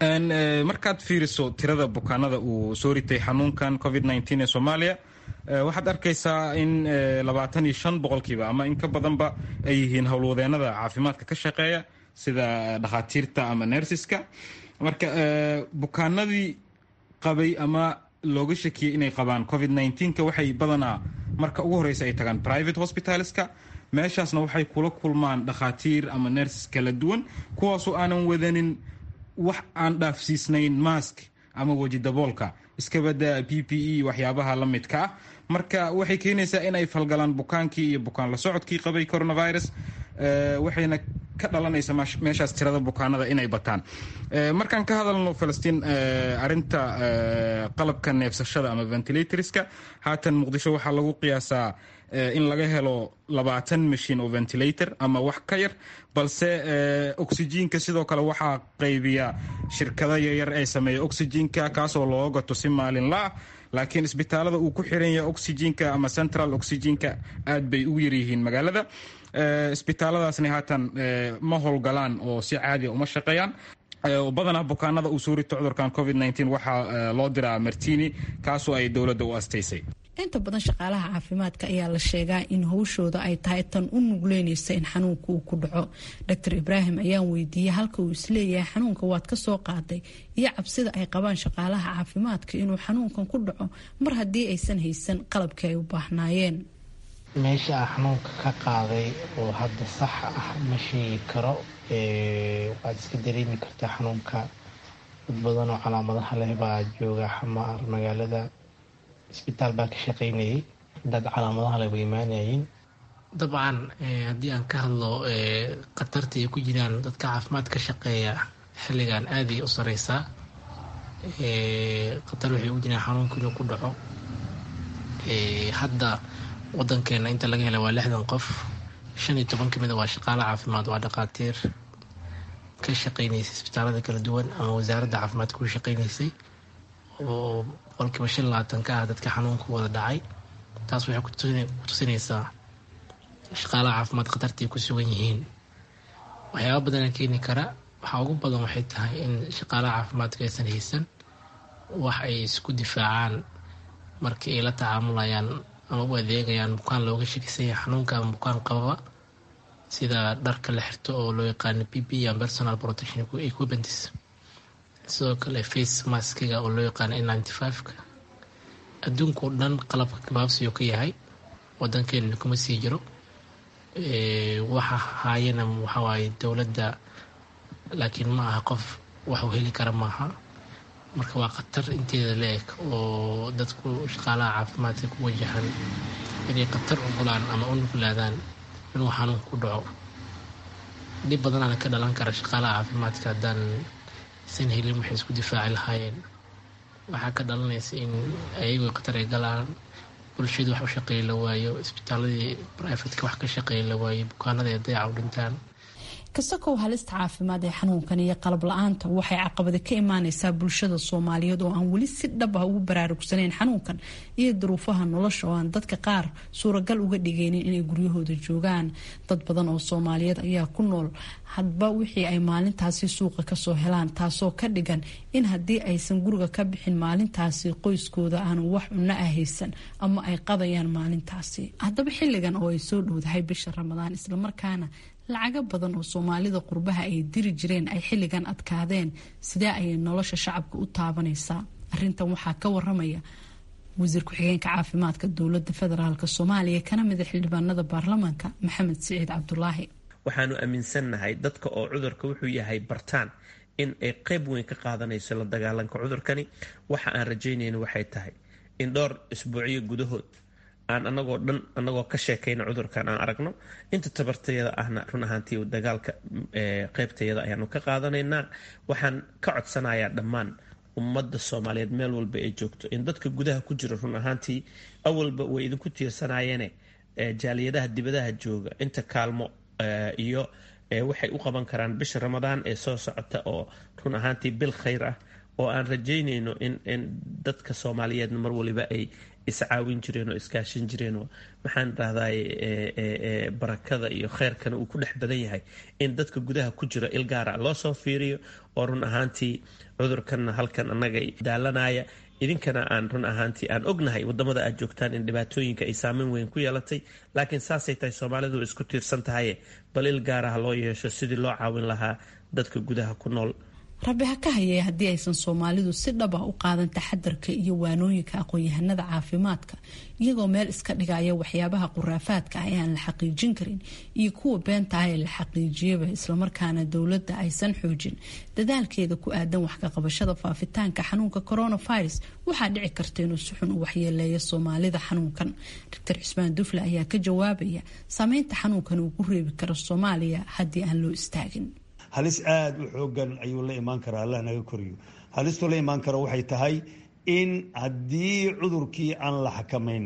markaad fiiriso tirada bukaanada uu soo ritay xanuunkan covid ee soomaaliya waxaad arkaysaa in labaatan iyo shan boqolkiiba ama in ka badanba ay yihiin howlwadeenada caafimaadka ka shaqeeya sida dhakhaatiirta ama nersiska marka bukaanadii qabay ama looga shakiyey inay qabaan covid ka waxay badanaa marka ugu horeysa ay tagaan private hospitalska meeshaasna waxay kula kulmaan dhakhaatiir ama nersis kala duwan kuwaasoo aanan wadanin wax aan dhaafsiisnayn mask ama weji daboolka iskabada p p e waxyaabaha la midka ah marka waxay keenaysaa in ay falgalaan bukaankii iyo bukaan la socodkii qabay coronavirus waxayna ka dhalanaysa meeshaas tirada bukaanada inay bataan markaan ka hadalno falastiin arinta qalabka neefsashada ama ventilatorska haatan muqdisho waxaa lagu qiyaasaa in laga helo labaatan mashin oo ventilator ama wax ka yar balse oxyjiinka sidoo kale waxaa qaybiya shirkado yaryar ee sameeya oxyjiinka kaasoo loo gato si maalinla ah laakiin isbitaalada uu ku xiran yahay oxyjiinka ama central oxyjiinka aad bay ugu yaryihiin magaalada isbitaaladaasna haatan ma howlgalaan oo si caadiya uma shaqeeyaan badanaa bukaanada uu soo rito cudurkan covid waxaa loo diraa martini kaasoo ay dowladda u astaysay inta badan shaqaalaha caafimaadka ayaa la sheegaa in howshooda ay tahay tan u nugleynaysa in xanuunka uu ku dhaco doctor ibraahim ayaan weydiiyey halka uu isleeyahay xanuunka waad ka soo qaaday iyo cabsida ay qabaan shaqaalaha caafimaadka inuu xanuunkan ku dhaco mar haddii aysan haysan qalabkii ay u baahnaayeen meesha ah xanuunka ka qaaday oo hadda sax ah ma sheegi karo waad iska dareemi kartaa xanuunka dad badan oo calaamadaha leh baa jooga xamaar magaalada isbitaal baa ka shaqeynayay dad calaamadaha leh way imaanayeen dabcan haddii aan ka hadlo khatarta ay ku jiraan dadka caafimaad ka shaqeeya xilligan aada ay u sareysaa khatar waxay ugu jiraan xanuunka inuu ku dhaco hadda wadankeena inta laga hela waa lixdan qof shan iyo toban kamid a waa shaqaale caafimaad waa dhakhaatiir ka shaqeynaysay isbitaalada kala duwan ama wasaaradda caafimaadka ku shaqeynaysay oo boqolkiiba shan labaatan ka ah dadka xanuunka wada dhacay taas waxay ku tusinaysaa shaqaalaha caafimaad khatartay ku sugan yihiin waxyaaba badana keeni kara waxaa ugu badan waxay tahay in shaqaalaha caafimaadka aysan haysan wax ay isku difaacaan markii ay la tacaamulayaan ama u adeegayaan bukaan looga shakisanya xanuunka ama bukaan qababa sida dharka la xirto oo loo yaqaano p p and personal protection equipments sidoo kale face maskiga oo loo yaqaano n ninety five-ka adduunka oo dhan qalabka gabaabsiyo ka yahay wadankeena kuma sii jiro waxa haayana waxawaaye dowladda laakiin ma aha qof wax uu heli kara maaha marka waa khatar inteeda la-eg oo dadku shaqaalaha caafimaadka ku wajahan inay khatar ugulaan ama u nuglaadaan inuu xanuun ku dhaco dhib badanaana ka dhalan kara shaqaalaha caafimaadka haddaan san helin waxay isku difaaci lahaayeen waxaa ka dhalanaysa in ayagoo khatar ay galaan bulshadu wax u shaqeeya la waayo isbitaaladii brifatka wax ka shaqeeya la waayo bukaanada ay dayaca u dhintaan kasakow halista caafimaad ee xanuunkan iyo qalab la-aanta waxay caqabada ka imaaneysaa bulshada soomaaliyeed oo aan weli si dhab ah ugu baraarugsanayn xanuunkan iyo duruufaha nolosha oo aan dadka qaar suuragal uga dhigaynin inay guryahooda joogaan dad badan oo soomaaliyeed ayaa ku nool hadba wixii ay maalintaasi suuqa kasoo helaan taasoo ka dhigan in haddii aysan guriga ka bixin maalintaasi qoyskooda aanu wax cunno ah haysan ama ay qadayaan maalintaasi haddaba xilligan oo ay soo dhowdahay bisha ramadaan islamarkaana lacago badan oo soomaalida qurbaha ay diri jireen ay xilligan adkaadeen sidee ayay nolosha shacabka u taabanaysaa arintan waxaa ka waramaya wasiir ku-xigeenka caafimaadka dowlada federaalk soomaaliya kana mida xildhibaanada baarlamaanka maxamed siciid cabdulaahi waxaanu aaminsannahay dadka oo cudurka wuxuu yahay bartaan in ay qeyb weyn ka qaadanayso la dagaalanka cudurkani waxa aan rajaynayna waxay tahay in dhowr isbuucyo gudahood aan anagoo dhan anagoo ka sheekayna cudurkan aan aragno inta tabartayada ahna run ahaantii dagaalka qeybtayada ayaanu ka qaadanaynaa waxaan ka codsanayaa dhammaan ummadda soomaaliyeed meel walba ay joogto in dadka gudaha ku jira run ahaantii awalba way idinku tiirsanayeene jaaliyadaha dibadaha jooga inta kaalmo iyo waxay u qaban karaan bisha ramadaan ee soo socota oo run ahaantii bil khayr ah oo aan rajaynayno in dadka soomaaliyeedna mar waliba ay iscaawin jireen oo iskaashin jireen oo maxaan dhahday barakada iyo kheyrkana uu ku dhex badan yahay in dadka gudaha ku jira il gaara loo soo fiiriyo oo run ahaantii cudurkanna halkan annaga daalanaya idinkana aan run ahaantii aan ognahay wadamada aad joogtaan in dhibaatooyinka ay saameyn weyn ku yeelatay laakiin saasay tahay soomaalidu way isku tiirsan tahaye bal il gaaraha loo yeesho sidii loo caawin lahaa dadka gudaha ku nool rabbi ha ka hayee haddii aysan soomaalidu si dhab ah u qaadan taxadarka iyo waanooyinka aqoon-yahanada caafimaadka iyagoo meel iska dhigaya waxyaabaha quraafaadka ah ee aan la xaqiijin karin iyo kuwa beenta ah ee la xaqiijiyaba islamarkaana dowladda aysan xoojin dadaalkeeda ku aadan wax kaqabashada faafitaanka xanuunka coronavirus waxaa dhici karta inuu si xun u waxyeeleeyo soomaalida xanuunkan doctor cusmaan dufle ayaa ka jawaabaya saameynta xanuunkan uu ku reebi karo soomaaliya haddii aan loo istaagin halis aada u xoogan ayuu la imaan karaa allah naga koriyo halistuu la imaan karo waxay tahay in haddii cudurkii aan la xakamayn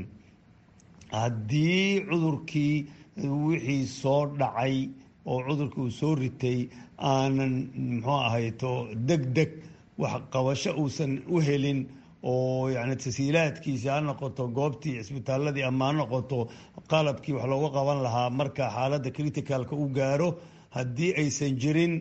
haddii cudurkii wixii soo dhacay oo cudurkii uu soo ritay aanan muxuu ahayto deg deg wax qabasho uusan u helin oo yani tasiilaadkiisi ha noqoto goobtii cisbitaaladii ama ha noqoto qalabkii wax looga qaban lahaa marka xaaladda criticalka u gaaro haddii aysan jirin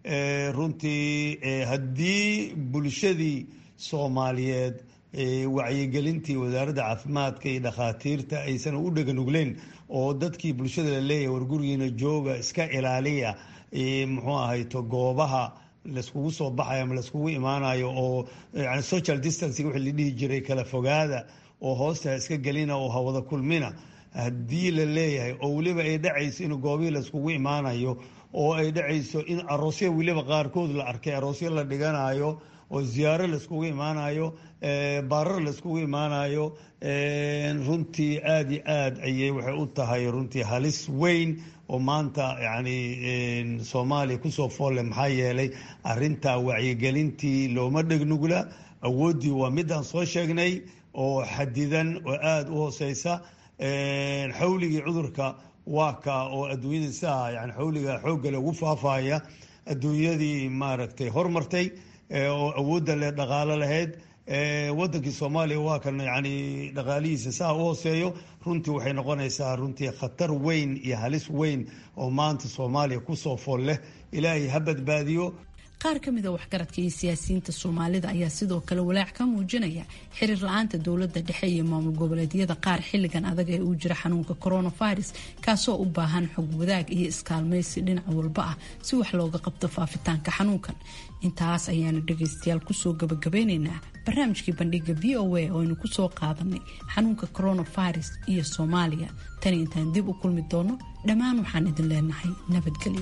runtii haddii bulshadii soomaaliyeed wacyigelintii wasaaradda caafimaadka iyo dhakhaatiirta aysan u dheganugleyn oo dadkii bulshada la leeyahay wargurigiina jooga iska ilaaliya muxuu ahayto goobaha layskugu soo baxayo ama layskugu imaanayo oo yani social distancing wixii la dhihi jiray kala fogaada oo hoosta iska gelina oo hawada kulmina haddii la leeyahay oo weliba ay dhacayso in goobihii layskugu imaanayo oo ay dhacayso in aroosya weliba qaarkood la arkay aroosyo la dhiganayo oo ziyaaro layskugu imaanayo baarar layskugu imaanayo runtii aada iyo aada ayay waxay u tahay runtii halis weyn oo maanta yani soomaaliya kusoo foolle maxaa yeelay arintaa wacyigelintii looma dhegnugla awooddii waa midaan soo sheegnay oo xadidan oo aada u hooseysa xawligii cudurka waa ka oo adduunyada siaa yani xawliga xooggale ugu faafaya adduunyadii maaragtay hormartay oo awoodda le dhaqaalo lahayd wadankii soomaaliya waa kan yani dhaqaalihiisa saa u hooseeyo runtii waxay noqonaysaa runtii khatar weyn iyo halis weyn oo maanta soomaaliya kusoo fool leh ilaahay ha badbaadiyo qaar ka mida waxgaradka iyo siyaasiyiinta soomaalida ayaa sidoo kale walaac ka muujinaya xiriir la-aanta dowladda dhexe iyo maamul goboleedyada qaar xilligan adag ee uu jira xanuunka coronavirus kaasoo u baahan xog wadaag iyo iskaalmaysi dhinac walba ah si wax looga qabto faafitaanka xanuunkan intaas ayaanu dhagaystayaal kusoo gabagabeyneynaa barnaamijkii bandhiga v o a oo aynu kusoo qaadanay xanuunka coronavirus iyo soomaaliya tani intaan dib u kulmi doono dhammaan waxaan idin leenahay nabadgelyo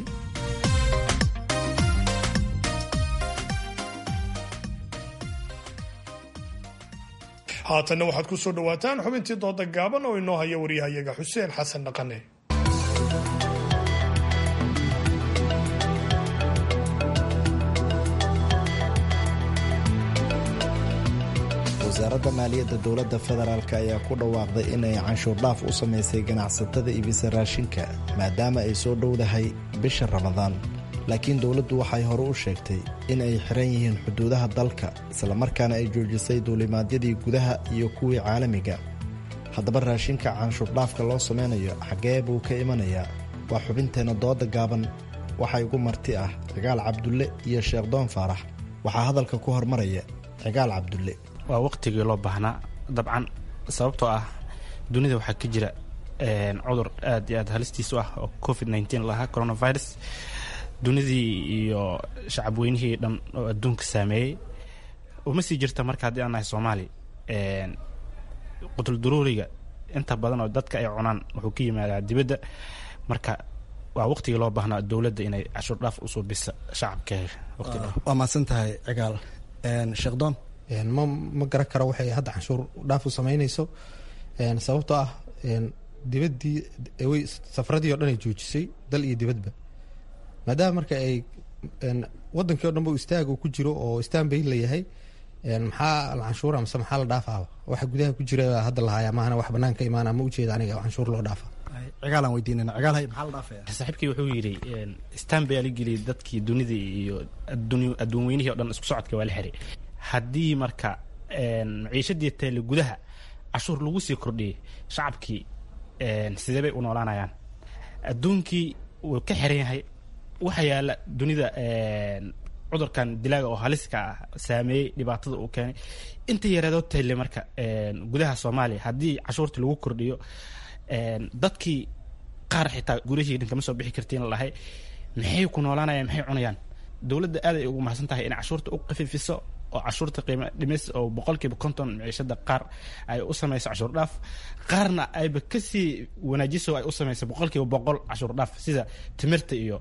haatanna waxaad ku soo dhowaataan xubintii dooda gaaban oo inoo haya waryahayaga xuseen xasan dhaqane wasaaradda maaliyadda dowladda federaalk ayaa ku dhawaaqday inay canshuur dhaaf u samaysay ganacsatada iibisa raashinka maadaama ay soo dhowdahay bisha ramadaan laakiin dowladdu waxay hore u sheegtay in ay xiran yihiin xuduudaha dalka islamarkaana ay joojisay duulimaadyadii gudaha iyo kuwii caalamiga haddaba raashinka canshuurdhaafka loo samaynayo xaggee buu ka imanayaa waa xubinteenna dooda gaaban waxaa igu marti ah cigaal cabdulle iyo sheekh doon faarax waxaa hadalka ku hormaraya cigaal cabdulle waa waqtigii loo baahnaa dabcan sababtoo ah dunida waxaa ka jira cudur aad iyo aad halistiis u ah oo covid nteen lahaa coronavirus dunidii iyo shacab weynihii dhan oo adduunka saameeyey uma sii jirta marka haddii aan nahay soomaali qutulduruuriga inta badan oo dadka ay cunaan wuxuu ka yimaadaa dibadda marka waa waqtigii loo baahnaa dowladda inay cashuur dhaaf usoo bisa shacabkeega waa mahadsan tahay cigaal sheekh doon ma ma garan karo waxay hadda canshuur dhaaf u samaynayso sababtoo ah dibaddii way safaradii o dhan ay joojisay dal iyo dibadba maadaama marka ay wadankii o dhan ba istaag uu ku jiro oo istaan bayn layahay maxaa la canshuura mise maxaa la dhaafaaba waxa gudaha ku jira hadda lahaaya maahana wax banaan ka imaana ma ujeeda aniga canshuur loo dhaafa cigaalaan weydiinana cigaal hay maxaa la dhaafaya saaxiibkii wuxuu yidhi stan baa la geliyay dadkii dunidii iyo adduun weynihii o dhan isku socodka waa la xiray haddii marka maciishadii taale gudaha cashuur lagu sii kordhiyey shacabkii sidee bay u noolaanayaan adduunkii wuu ka xiran yahay waxa yaala dunida cudurkan dilaaga oo haliska ah saameeyey dhibaatada uu keenay inta yareedoo tayle marka gudaha soomaaliya haddii cashuurtii lagu kordhiyo dadkii qaar xitaa gurihii dhan kama soo bixi kartiin lahay maxay ku noolaanayaan maxay cunayaan dowladda aad ay ugu mahadsan tahay inay cashuurta u qafiifiso oo cashuurta qiimo dhimis oo boqolkiiba konton maciishada qaar ay u samayso cashuur dhaaf qaarna ayba kasii wanaajiso ay u samayso boqolkiiba boqol cashuur dhaaf sida timirta iyo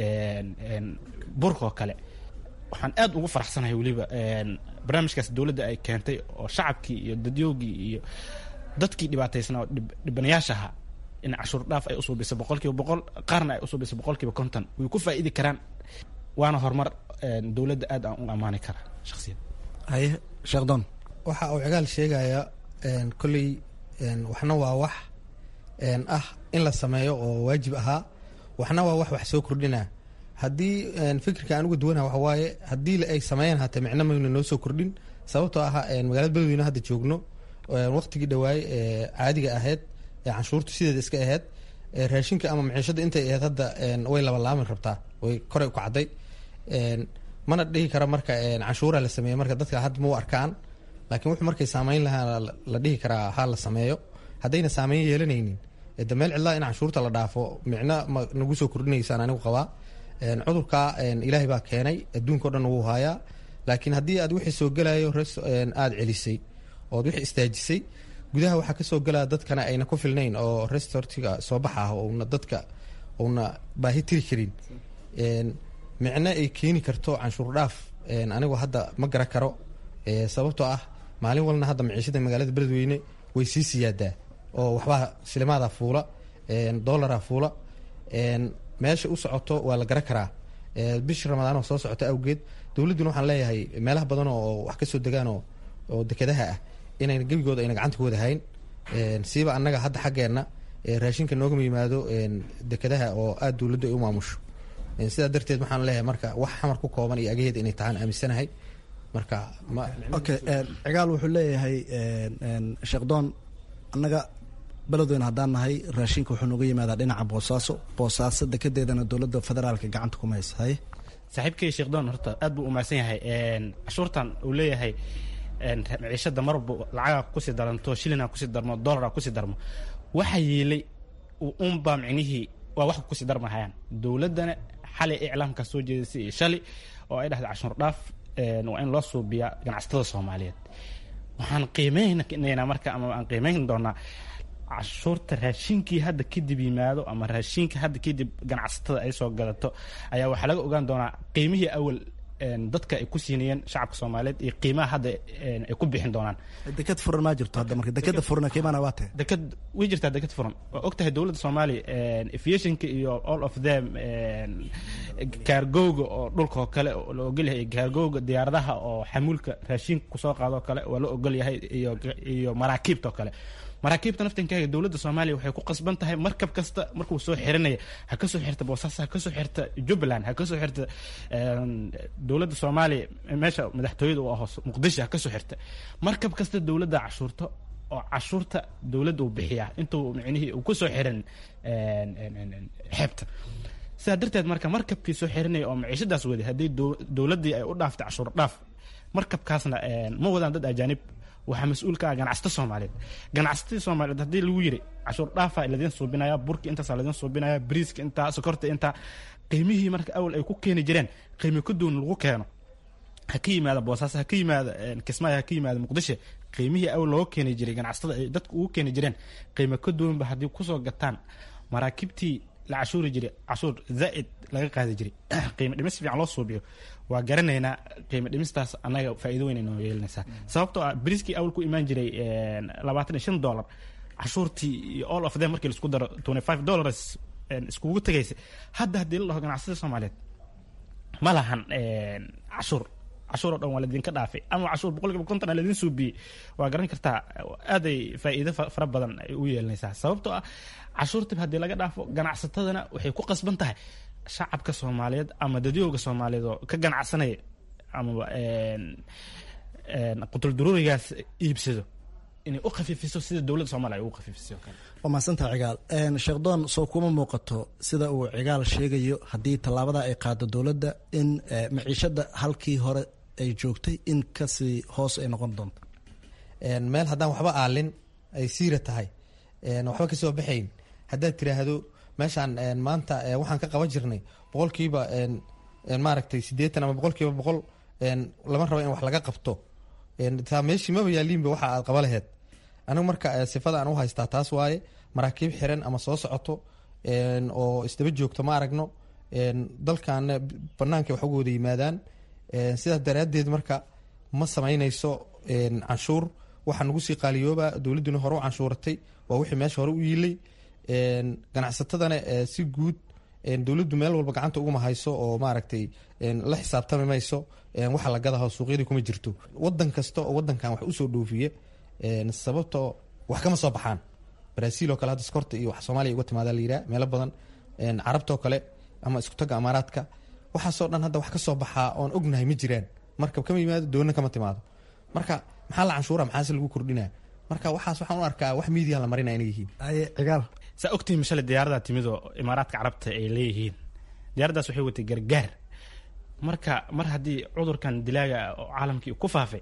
burka oo kale waxaan aad ugu faraxsanahay weliba barnaamijkaas dowladda ay keentay oo shacabkii iyo dadyoogii iyo dadkii dhibaataysnaa oo dhibanayaashaha in cashuur dhaaf ay usuubiso boqolkiiba boqol qaarna ay usuubiso boqolkiiba konton way ku faa'iidi karaan waana horumar dowladda aad aan u ammaani kara shakhsiyad haye sheekhdon waxa uu cigaal sheegaya kolley waxna waa wax ah in la sameeyo oo waajib ahaa waxna waa wax wax soo kordhina haddii fikirka aan uga duwanah waxa waaye haddii ay sameeyaan hatee micno mayna noo soo kordhin sababtoo ah magaalada beledweyne hadda joogno waqtigii dhawaay ee caadiga ahayd ee canshuurtu sideeda iska ahayd raashinka ama maciishada intay ahayd hadda way labalaamin rabtaa way koray u kacday mana dhihi kara marka canshuura la sameeyo marka dadka hadda ma u arkaan laakiin wuxuu markay saameyn lahaa la dhihi karaa ha la sameeyo haddayna saameyn yeelanaynin de meel cidlaa in canshuurta la dhaafo micno ma nagu soo kordhinaysaan anigu qabaa cudurka ilaahay baa keenay adduunka o dhan wuu haayaa laakiin haddii aad wixii soo gelayo aada celisay ood wixii istaajisay gudaha waxaa kasoo gelaya dadkana ayna ku filnayn oo restortiga soo baxa ah ouna dadka una baahi tiri karin micno ay keeni karto canshuur dhaaf anigu hadda ma gara karo sababtoo ah maalin walna hadda maciishada magaalada beledweyne way sii siyaadaa oo waxbaa silimaada fuula dolara fuula meesha u socoto waa la gara karaa bishii ramadaan oo soo socota awgeed dowladduna waxaan leeyahay meelaha badan oo wax kasoo degaan oo dekedaha ah inayna gebigooda ayna gacanta ku wada hayn siiba annaga hadda xaggeenna raashinka noogama yimaado dekedaha oo aada dowladdu ay u maamusho sidaa darteed waxaan leeyahay marka wax xamar ku kooban iyo agaheeda inay tahaan aaminsanahay marka okay cigaal wuxuu leeyahay sheekdoon annaga beledweyne haddaan nahay raashinka wuxuu nooga yimaadaa dhinaca boosaaso boosaaso dekedeedana dowladda federaalka gacanta kuma haysa haye saaxiibkay sheekdoon horta aad buu umahadsan yahay cashuurtan uu leeyahay maciishada marwalba lacaga kusii daranto shilina kusii darmo dolara kusii darmo waxa yeelay unbaa micnihii waa wax kusii darmahayaan dowladdana xalay iclaamka soo jeedisay iyo shali oo ay dhahday cashuur dhaaf waa in loo suubiyaa ganacsatada soomaaliyeed waxaan qiimeynaynaa marka ama aan qiimeyn doonaa cashuurta raashinkii hadda kadib yimaado ama raashinka hadda kadib ganacsatada ay soo gadato ayaa waxaa laga ogaan doonaa qiimihii awal dadka ay ku siinayeen shacabka soomaaliyeed iyo qiimaha hadda ay ku bixin doonaan deked furan maa jirto hadda marka dekeda furan qiimana waa tahay deked way jirtaa deked furan waa og tahay dowladda soomaaliya aviationka iyo all of them kaargowga oo dhulka oo kale la ogol yahay kaargowga diyaaradaha oo xamuulka raashinka kusoo qaado oo kale waa la ogol yahay iyo iyo maraakiibta oo kale maraakiibta naftankaaga dowladda soomaaliya waxay ku qasban tahay markab kasta markuu soo xiranaya ha kasoo xirta boosaaso ha kasoo xirta jubbaland ha kasoo xirta dowladda soomaaliya meesha madaxtooyada u aho muqdisho ha kasoo xirta markab kasta dowladda cashuurta oo cashuurta dowladda uu bixiyaa intuu micnihii uu kusoo xiran xeebta sidaa darteed marka markabkii soo xiranaya oo maciishadaas waday haddii dowladdii ay u dhaaftay cashuur dhaaf markabkaasna ma wadaan dad ajaanib waxaa mas-uul ka ah ganacsato soomaaliyeed ganacsatada soomaaliyeed haddii lagu yiri cashuur dhaafa ladiin suubinaya burki intaasa ladiin suubinaya briiska intaa sokorta intaa qiimihii marka awal ay ku keeni jireen qiimi ka duwan lagu keeno ha ka yimaada boosaaso ha ka yimaada kismaayo ha ka yimaada muqdisho qiimihii awal looga keeni jiray ganacsatada ay dadku ugu keeni jireen qiimo ka duwanba haddii kusoo gataan maraakiibtii la cashuuri jiray cashuur zaa'id laga qaadi jiray qiimo dhimis fiican loo suubiyo waa garanaynaa qiimo dhimistaas annaga faa'iido weyn ay noo yeelanaysaa sababtoo ah briskii awal ku imaan jiray labaatan iyo shan dollar cashuurtii iyo all of them markii laisku daro twenty five dollars iskugu tegaysa hadda haddii la dhaho ganacsatada soomaaliyeed ma lahan cashuur cashuur oo dhan waa laydinka dhaafay ama cashuur boqolkiiba konton aa laydin suubiyey waa garan kartaa aaday faa'iido fara badan ay u yeelanaysaa sababtoo ah cashuurtib haddii laga dhaafo ganacsatadana waxay ku qasban tahay shacabka soomaaliyeed ama dadyooga soomaaliyeed oo ka ganacsanaya amaba qutulduruurigaas iibsado inay u khafiifiso sida dowladda soomaliya ay ugu khafiifisay oo kale waa mahadsantaha cigaal sheekdoon soo kuma muuqato sida uu cigaal sheegayo haddii tallaabada ay qaado dowladda in maciishada halkii hore ay joogtay in kasii hoos ay noqon doonto meel haddaan waxba aalin ay siira tahay waxba kasoo baxayn haddaad tiraahdo meeshaan maanta waxaan ka qaban jirnay boqolkiiba maaragtay siddeetan ama boqolkiiba boqol lama rabo in wax laga qabto taa meeshii maba yaaliinba waxa aad qaba laheed anigu marka sifada aan u haystaa taas waaye maraakiib xiran ama soo socoto oo isdaba joogto ma aragno dalkaana banaanka wax uga wada yimaadaan sidaas daraaddeed marka ma samaynayso canshuur waxaa nagu sii qaaliyooba dowladduna hore u canshuuratay waa wixii meesha hore u yiilay ganacsatadana si guud dowladdu meel walba gacanta uguma hayso oo maaragtay la xisaabtami mayso waxa la gadaho suuqyadii kuma jirto wadan kasta oo wadankan wax usoo dhoofiye sababtoo wax kama soo baxaan brazil oo kale hadda skorta iyo wax soomaaliya uga timaada la yiraa meelo badan carabtoo kale ama isku tagga amaaraadka waxaasoo dhan hadda wax ka soo baxaa oon ognahay ma jiraan markab kama yimaado doonna kama timaado marka maxaa la canshuura maxaase lagu kordhinaa marka waxaas waxaan u arkaa wax miidiya la marina inay yihiin cigaal saa ogtihiin mashale diyaaradaa timid oo imaaraadka carabta ay leeyihiin diyaaraddaas waxay watay gargaar marka mar haddii cudurkan dilaaga oo caalamkii ku faafay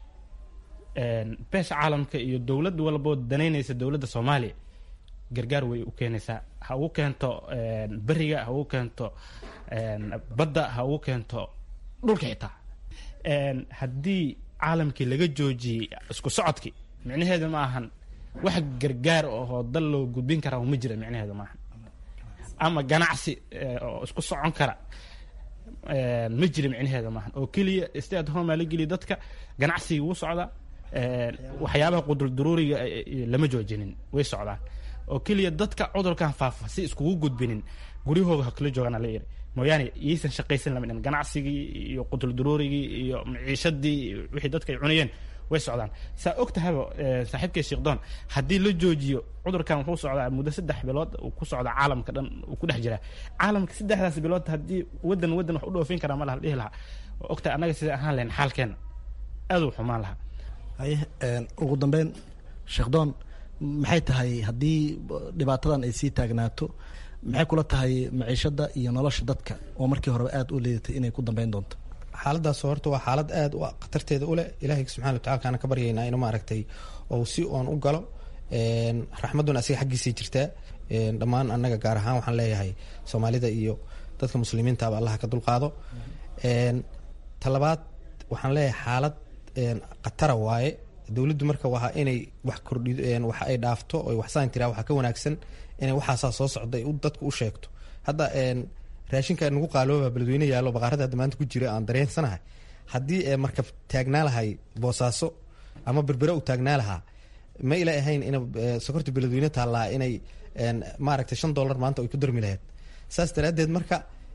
beesha caalamka iyo dowlad walboo danaynaysa dowladda soomaaliya gargaar way u keenaysaa ha ugu keento beriga ha ugu keento badda ha ugu keento dhulka xitaa haddii caalamkii laga joojiyey isku socodkii micnaheedu ma ahan wax gargaar oo dal loo gudbin karaa ma jira micnaheedu maahan ama ganacsi oo isku socon kara ma jira micnaheeda maahan oo keliya stay at home aa la geliya dadka ganacsigii wuu socdaa waxyaabaha qudulduruuriga lama joojinin way socdaan oo keliya dadka cudurkan faafa si iskugu gudbinin guryahooda ha kala joogaan la yiri mooyaane iyaysan shaqaysan lama dhin ganacsigii iyo qudulduruurigii iyo maciishadii wixii dadka ay cunayeen way socdaan saa og tahayba saaxiibkay sheekdoon haddii la joojiyo cudurkan wuxuu socdaa muddo saddex bilood uu ku socdaa caalamka dhan uu ku dhex jiraa caalamka saddexdaas bilood haddii wadan wadan wax u dhoofin karaa ma laha dhihi lahaa oo ogtahay annaga sida ahaan lahayn xaalkeena aad uu xumaan lahaa haye ugu dambeyn sheekdoon maxay tahay haddii dhibaatadan ay sii taagnaato maxay kula tahay maciishada iyo nolosha dadka oo markii horeba aada u leedatay inay ku dambeyn doonto xaaladaas horta waa xaalad aada u khatarteeda uleh ilaahay subxana watacala kaana ka baryaynaa inuu maaragtay ou si oon u galo raxmadduna asiga xaggiisay jirtaa dhammaan annaga gaar ahaan waxaan leeyahay soomaalida iyo dadka muslimiintaaba allaha ka dulqaado talabaad waxaan leeyahay xaalad khatara waaye dowladdu marka waa inay wax kordhi wax ay dhaafto oy waxsaan tiraa waxaa ka wanaagsan inay waxaasaa soo socda ay dadku u sheegto hadda raashinka nagu qaalooba beledweyne yaallo baqaarada hadda maanta ku jira aan dareensanahay haddii markab taagnaa lahay boosaaso ama berbere u taagnaa lahaa ma ila ahayn in sokorta beledweyne taallaa inay maaragtay shan dollar maanta ay ku darmi lahayd saas daraaddeed marka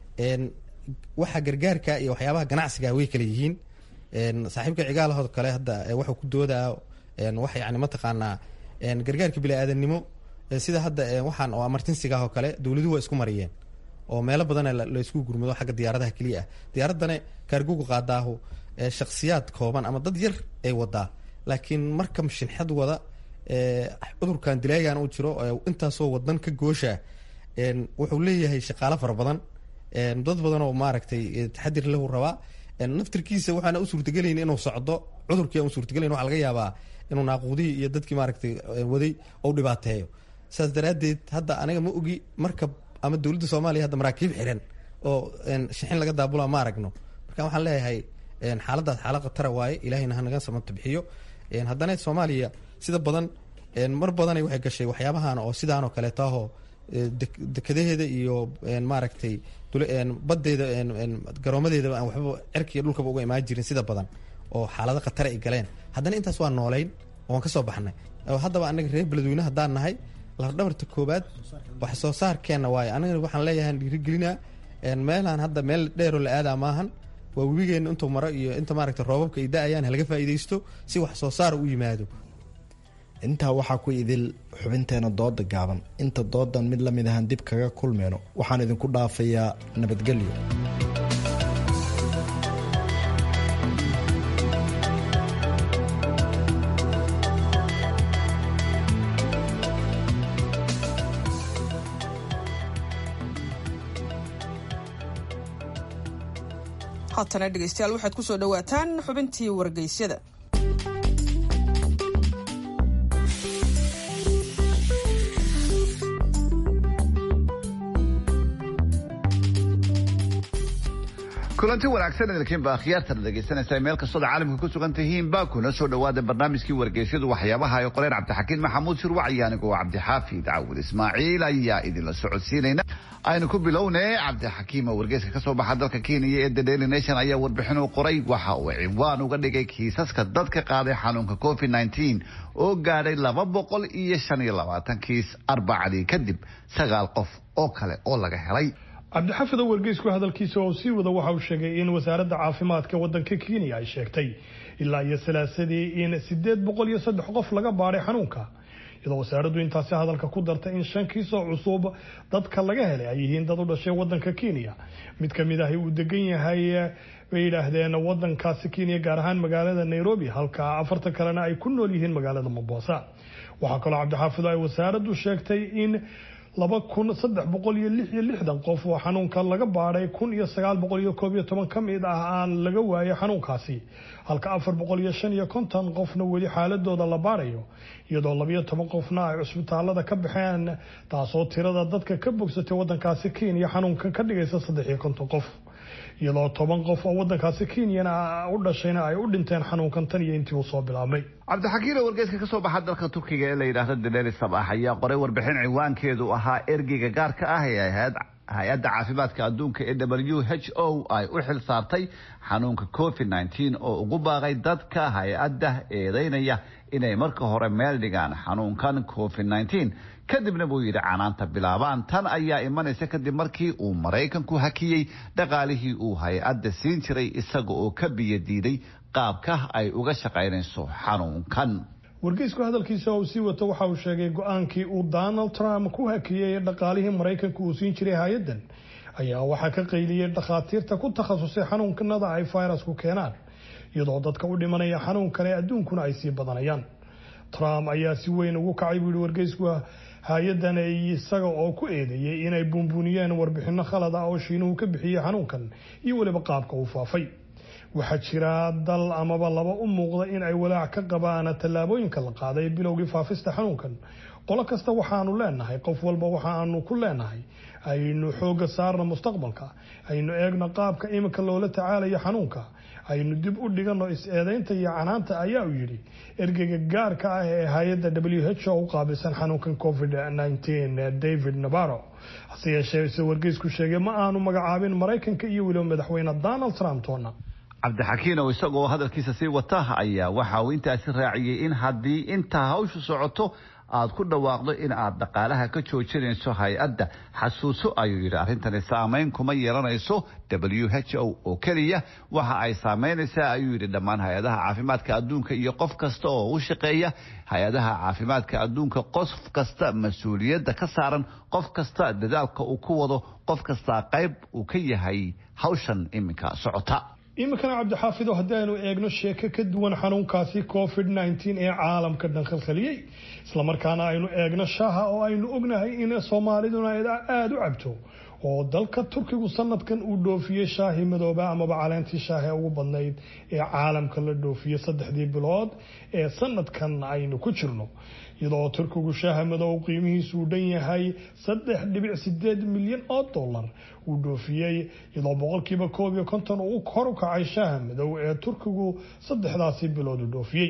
waxa gargaarka iyo waxyaabaha ganacsiga way kala yihiin saaxiibka cigaalahood kale hadda waxuu ku doodaa wax yani mataqaanaa gargaarka bini-aadannimo sida hadda waxaan oo amartinsigaah oo kale dowladuhu waa isku mariyeen oo meelo badana la isku gurmado xagga diyaaradaha keliya ah diyaaraddana kaargoga qaadaahu shaksiyaad kooban ama dad yar ay wadaa laakiin marka shinxad wada cudurkan dilaagan u jiro intaasoo wadan ka goosha wuxuu leeyahay shaqaalo fara badan dad badan oo maaragtay taxadir lahu rabaa naftirkiisa waxaana u suurtagelayn inuu socdo cudurkii aan u suurtagelayn waxaa laga yaabaa inuu naaquudihii iyo dadkii maaragtay waday ou dhibaateeyo saas daraaddeed hadda aniga ma ogi markab ama dowladda soomaaliya hadda maraakiib xiran oo shixin laga daabula ma aragno marka waxaan leeyahay xaaladaas xaalad khatara waaye ilaahayna hanaga samata bixiyo haddana soomaaliya sida badan mar badanay waxay gashay waxyaabahan oo sidaan oo kaleeto ahoo dekadaheeda iyo maaragtay badeeda garoomadeedaba aan waxba cerkiiyo dhulkaba uga imaan jirin sida badan oo xaalado khatara ay galeen haddana intaas waa noolayn oan ka soo baxnay haddaba anaga reer beledweyne haddaan nahay lafdhabarta koobaad wax soo saarkeenna waaye aniga waxaan leeyahay dhiirigelinaa meelaan hadda meel dheeroo la aadaa maahan waa webigeenna intuu maro iyo inta maaragta roobabka ay da-ayaan halaga faa'iidaysto si wax soo saar u yimaado intaa waxaa ku idil xubinteena dooda gaaban inta doodan mid la mid ahaan dib kaga kulmeyno waxaan idinku dhaafayaa nabadgelyo haatana dhegeystayaal waxaad ku soo dhowaataan xubintii wargeysyada kulanti wanaagsan idinkiinba akhyaartan dhegeysanaysa meel kastood caalamka ku sugan tihiinba kuna soo dhawaada barnaamijkii wargeysyadu waxyaabaha ay qoreen cabdixakiin maxamuud shirwac iyo anigoo cabdixaafid cawud ismaaciil ayaa idinla socodsiinayna aynu ku bilownay cabdixakiim oo wargeyska kasoo baxa dalka kenya ee the daily nation ayaa warbixin u qoray waxa uu ciwaan uga dhigay kiisaska dadka qaaday xanuunka covid nneteen oo gaadhay laba boqol iyo shan iyo labaatan kiis arbacadii kadib sagaal qof oo kale oo laga helay cabdixafid oo wargeysku hadalkiisa oo sii wada waxa uu sheegay in wasaaradda caafimaadka waddanka kenya ay sheegtay ilaa iyo salaasadii in sideed boqol iyo saddex qof laga baadhay xanuunka iyadoo wasaaraddu intaasi hadalka ku dartay in shan kiisoo cusub dadka laga helay ay yihiin dad u dhashay waddanka kenya mid ka mid ahi uu degan yahay bay yidhaahdeen waddankaasi kenya gaar ahaan magaalada nairobi halka afartan kalena ay ku nool yihiin magaalada mombasa waxaa kaloo cabdixaafid ay wasaaraddu sheegtay in laba kun saddex boqol iyo lix iyo lixdan qof oo xanuunka laga baadhay kun iyo sagaal boqol iyo koob iyo toban ka mid ah aan laga waayay xanuunkaasi halka afar boqol iyo shan iyo konton qofna weli xaaladooda la baadhayo iyadoo labiyo toban qofna ay cusbitaalada ka baxeen taasoo tirada dadka ka bogsatay waddankaasi kenya xanuunkan ka dhigaysa saddex iyo konton qof iyadoo toban qof oo waddankaasi kenyana u dhashayna ay u dhinteen xanuunkan tan iyo intii uu soo bilaabmay cabdixakiin oo wargeyska kasoo baxa dalka turkiga ee la yidhaahdo daleri sabax ayaa qoray warbixin ciwaankeedu ahaa ergeyga gaarka ah ee ahayd hay-adda caafimaadka adduunka ee w h o ay u xil saartay xanuunka covid nneteen oo ugu baaqay dadka hay-adda eedeynaya inay marka hore meel dhigaan xanuunkan covid nneteen kadibna buu yidhi canaanta bilaabaan tan ayaa imanaysa kadib markii uu maraykanku hakiyey dhaqaalihii uu hay-adda siin jiray isaga oo ka biyo diiday qaabka ay uga shaqaynayso xanuunkan wargeysku hadalkiisa uu sii wato waxa uu sheegay go-aankii uu donald trump ku hakiyey dhaqaalihii maraykanka uu siin jiray hay-addan ayaa waxaa ka qayliyey dhakhaatiirta ku takhasusay xanuunkanada ay fayrasku keenaan iyadoo dadka u dhimanaya xanuunkan ee adduunkuna ay sii badanayaan trump ayaa si weyn ugu kacay buu yihi wargeysku hay-addan isaga oo ku eedeeyey inay buunbuuniyeen warbixino khalad ah oo shiinuhu ka bixiyey xanuunkan iyo weliba qaabka uu faafay waxaa jira dal amaba laba u muuqda in ay walaac ka qabaan tallaabooyinka la qaaday bilowgii faafista xanuunkan qolo kasta waxaanu leenahay qof walba waxaanu ku leenahay aynu xooga saarna mustaqbalka aynu eegno qaabka iminka loola tacaalayo xanuunka aynu dib u dhigano is-eedeynta iyo canaanta ayaa uu yidhi ergeyga gaarka ah ee hay-adda w h o u qaabilsan xanuunkan covid nneteen david nabaro hase yeeshee se wargeysku sheegay ma aanu magacaabin maraykanka iyo weliba madaxweyne donald trump toona cabdixakiin oo isagoo hadalkiisa sii wata ayaa waxa uu intaasi raaciyey in haddii intaa hawshu socoto aad ku dhawaaqdo in aad dhaqaalaha ka joojinayso hay-adda xasuuso ayuu yidhi arrintani saameyn kuma yeelanayso w h o oo keliya waxa ay saameynaysaa ayuu yidhi dhammaan hay-adaha caafimaadka adduunka iyo qof kasta oo u shaqeeya hay-adaha caafimaadka adduunka qof kasta mas-uuliyadda ka saaran qof kasta dadaalka uu ku wado qof kasta qayb uu ka yahay hawshan iminka socota iminkana cabdixaafid oo haddii aynu eegno sheeko ka duwan xanuunkaasi covid nneteen ee caalamka dhan khalkhaliyey islamarkaana aynu eegno shaaha oo aynu ognahay in soomaaliduna aada u cabto oo dalka turkigu sanadkan uu dhoofiyey shaahi madooba amaba caleentii shaahi ugu badnayd ee caalamka la dhoofiyey saddexdii bilood ee sanadkan aynu ku jirno iyadoo turkigu shaaha madow qiimihiisu uu dhan yahay saddex dhibic sideed milyan oo dollar uu dhoofiyey iyadoo boqolkiiba koob iyo konton uu kor u kacay shaaha madow ee turkigu saddexdaasi bilood u dhoofiyey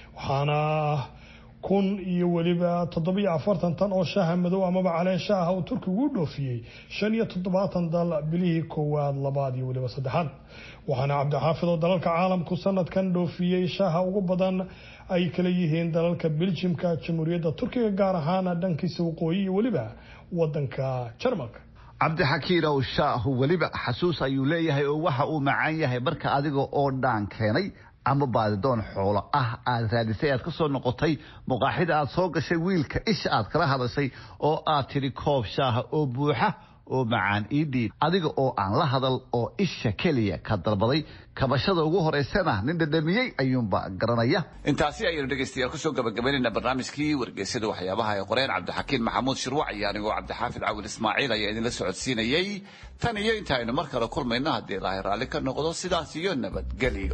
waxaana kun iyo weliba toddobiyo afartan tan oo shaaha madow amaba caleen shaaha uu turkigu u dhoofiyey shan iyo toddobaatan dal bilihii koowaad labaad iyo weliba saddexaad waxaana cabdixaafid oo dalalka caalamku sanadkan dhoofiyey shaaha ugu badan ay kala yihiin dalalka beljimka jamhuuriyadda turkiga gaar ahaan dhankiisa waqooyi iyo weliba wadanka jarmalka cabdixakiinow shaahu weliba xasuus ayuu leeyahay oo waxa uu macaan yahay marka adiga oo dhaan keenay ama baadidoon xoolo ah aad raadisay aad ka soo noqotay muqaaxida aad soo gashay wiilka isha aad kala hadashay oo aad tidhi koob shaaha oo buuxa oo macaan ii dhiib adiga oo aan la hadal oo isha keliya ka dalbaday kabashada ugu horeysana nin dhadhamiyey ayuunba garanaya intaasi ayaynu dhegaystayaal kusoo gabagabaynayna barnaamijkii wargeysada waxyaabaha ay qoreen cabdixakiin maxamuud shirwac iyo anigoo cabdixaafid cawil ismaaciil ayaa idinla socodsiinayey tan iyo intaaynu mar kale kulmayno haddii ilaahay raalli ka noqdo sidaas iyo nabadgelyo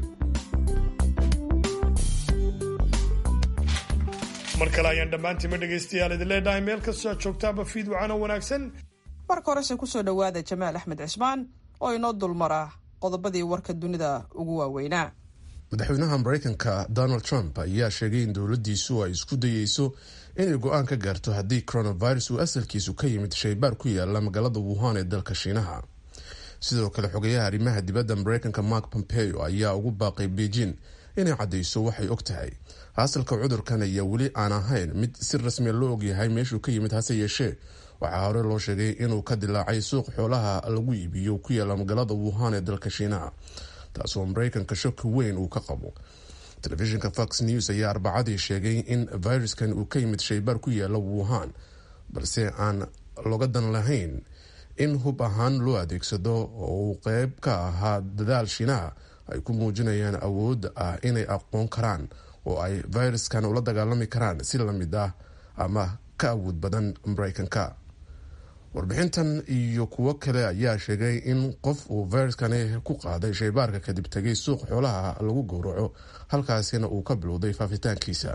mar kale ayaan dhammaantiinma dhegaystayaal idin leedhahay meel kastoo aad joogtaaba fiid wacano wanaagsan marka horese kusoo dhowaada jamaal axmed cismaan oo inoo dulmara qodobadii warka dunida ugu waaweynaa madaxweynaha maraykanka donald trump ayaa sheegay in dowladdiisu ay isku dayeyso inay go-aan ka gaarto haddii coronavirus uu asalkiisu ka yimid shaybaar ku yaala magaalada wuhan ee dalka shiinaha sidoo kale xogeyaha arrimaha dibadda maraykanka mark pompeo ayaa ugu baaqay beijing inay caddayso waxay og tahay asalka cudurkan ayaa weli aan ahayn mid si rasmiya loo ogyahay meeshuu ka yimid hase yeeshee waxaa hore loo sheegay inuu ka dilaacay suuq xoolaha lagu iibiyo ku yaala magaalada wuhan ee dalka shiinaha taasoo maraykanka shaki weyn uu ka qabo telefishinka fox news ayaa arbacadii sheegay in viruskan uu ka yimid shaybaar ku yaala wuhan balse aan looga dan lahayn in hub ahaan loo adeegsado oo uu qeyb ka ahaa dadaal shiinaha ay ku muujinayaan awoodda ah inay aqoon karaan oo ay viruskan ula dagaalami karaan si lamid ah ama ka awood badan maraykanka warbixintan iyo kuwo kale ayaa sheegay in qof uu viruskani ku qaaday shaybaarka kadib tegay suuq xoolaha lagu gowraco halkaasina uu ka bilowday faafitaankiisa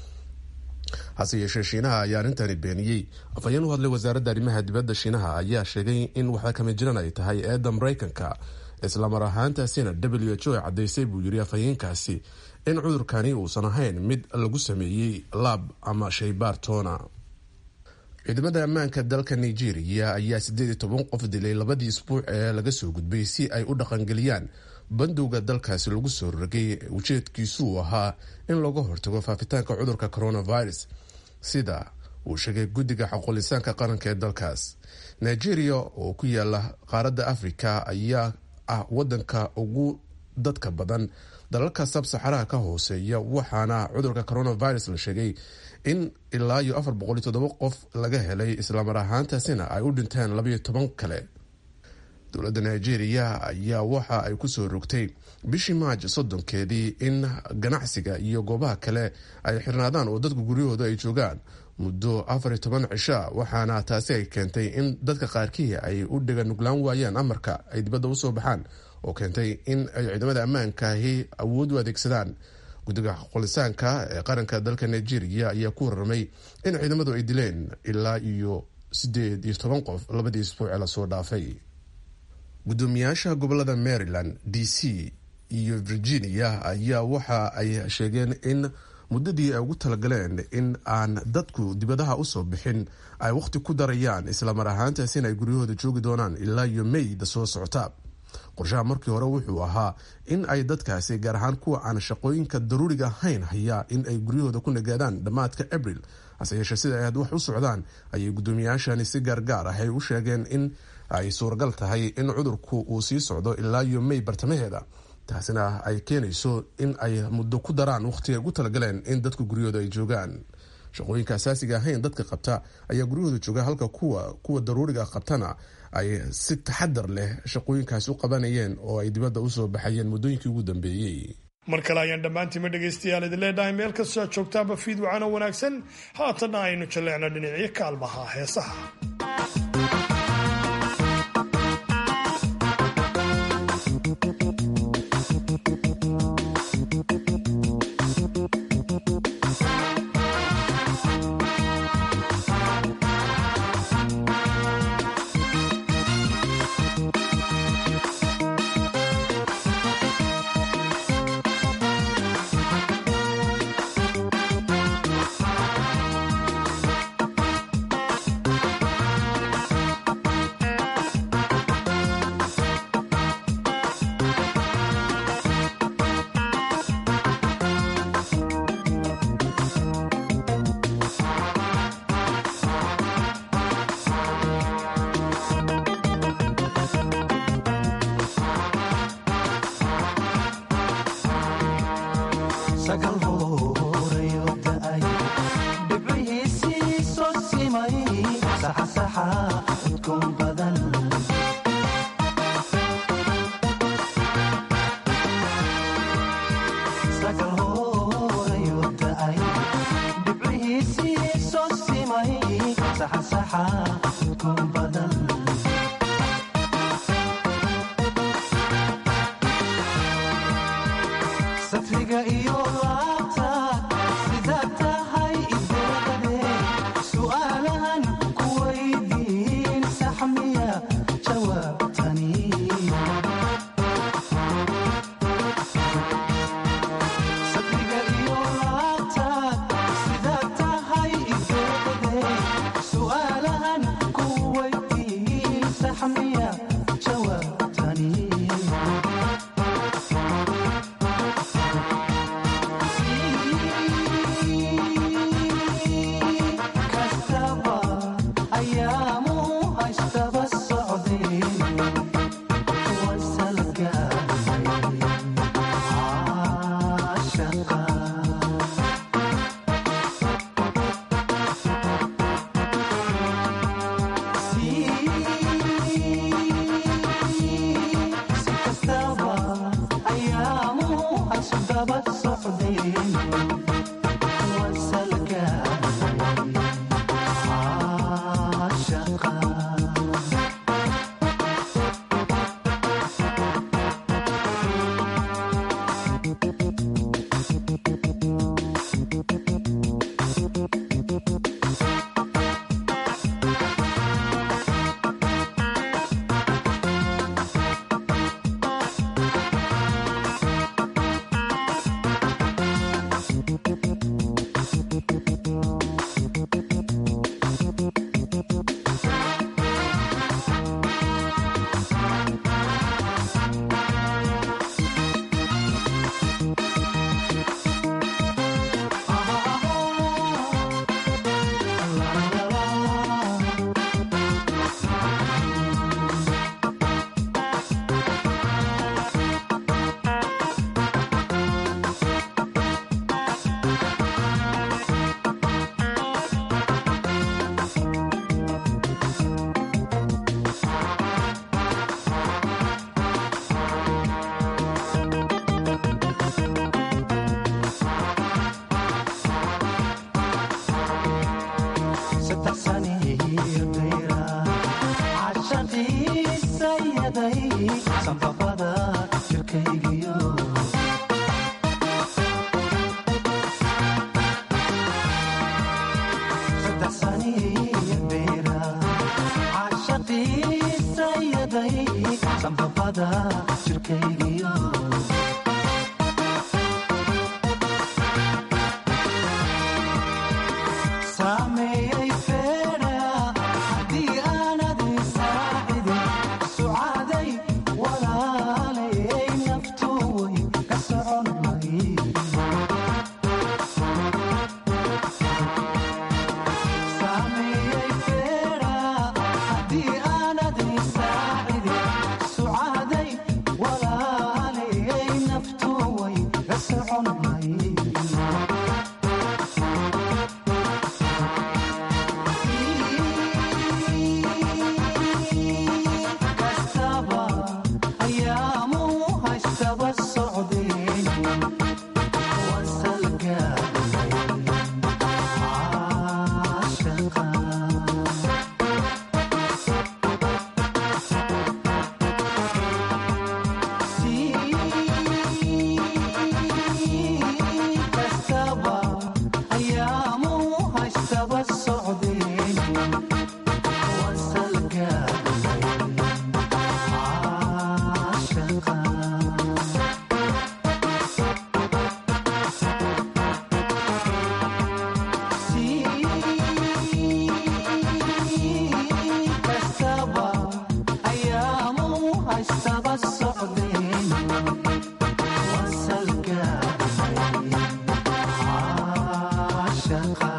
hase yeeshee shiinaha ayaa arrintani beeniyey afhayeen u hadlay wasaaradda arrimaha dibadda shiinaha ayaa sheegay in waxaa kama jiran ay tahay eedda maraykanka islamar ahaantaasina w h o ay caddaysay buu yiri afhayeenkaasi in cudurkani uusan ahayn mid lagu sameeyey laab ama shaybaar toona ciidamada ammaanka dalka nigeria ayaa siddeed iyo toban qof dilay labadii isbuuc ee laga soo gudbay si ay u dhaqangeliyaan bandowga dalkaasi lagu soo rogay ujeedkiisu uu ahaa in looga hortago faafitaanka cudurka coronavirus sida uu sheegay guddiga xaqulisaanka qaranka ee dalkaas nigeria oo ku yaala qaaradda africa ayaa ah wadanka ugu dadka badan dalalka sabsaxaraha ka hooseeya waxaana cudurka coronavirus la sheegay in ilaa iyo afar boqol iyo toddoba qof laga helay islamar ahaantaasina ay u dhinteen labayo toban kale dowladda nigeria ayaa waxa ay kusoo rogtay bishii maaj soddonkeedii in ganacsiga iyo goobaha kale ay xirnaadaan oo dadku guryahooda ay joogaan muddo afar iyo toban cisha waxaana taasi ay keentay in dadka qaarkii ay u dhega nuglaan waayaan amarka ay dibadda usoo baxaan oo keentay in ay ciidamada ammaankaahi awood u adeegsadaan guddiga qolisaanka ee qaranka dalka nigeria ayaa ku warramay in ciidamadu ay dileen ilaa iyo siddeed iyo toban qof labadii isbuuc ee lasoo dhaafay guddoomiyaasha gobolada maryland d c iyo virginia ayaa waxa ay sheegeen in muddadii ay ugu talagaleen in aan dadku dibadaha usoo bixin ay wakhti ku darayaan islamar ahaantaasina ay guryahooda joogi doonaan ilaa iyo mayda soo socota qorshaha markii hore wuxuu ahaa in ay dadkaasi gaar ahaan kuwa aan shaqooyinka daruuriga ahayn hayaa in ay guryahooda ku nagaadaan dhammaadka abril hase yeeshee sida ay had wax u socdaan ayay guddoomiyaashani si gaargaar ah ay u sheegeen in ay suuragal tahay in cudurku uu sii socdo ilaa iyo may bartamaheeda taasina ay keenayso in ay muddo ku daraan wakhtiga ugu talagaleen in dadku guryahooda ay joogaan shaqooyinka asaasiga ahayn dadka qabta ayaa guryahooda jooga halka kuwa kuwa daruuriga qabtana ay si taxadar leh shaqooyinkaasi u qabanayeen oo ay dibadda usoo baxayeen muddooyinkii ugu dambeeyey mar kale ayaan dhammaantiinma dhegaystayaal idin leedhahay meel kastoo aad joogtaanba fiid wacano wanaagsan haatanna aynu jalleecno dhinacyo kaalmaha heesaha Shaka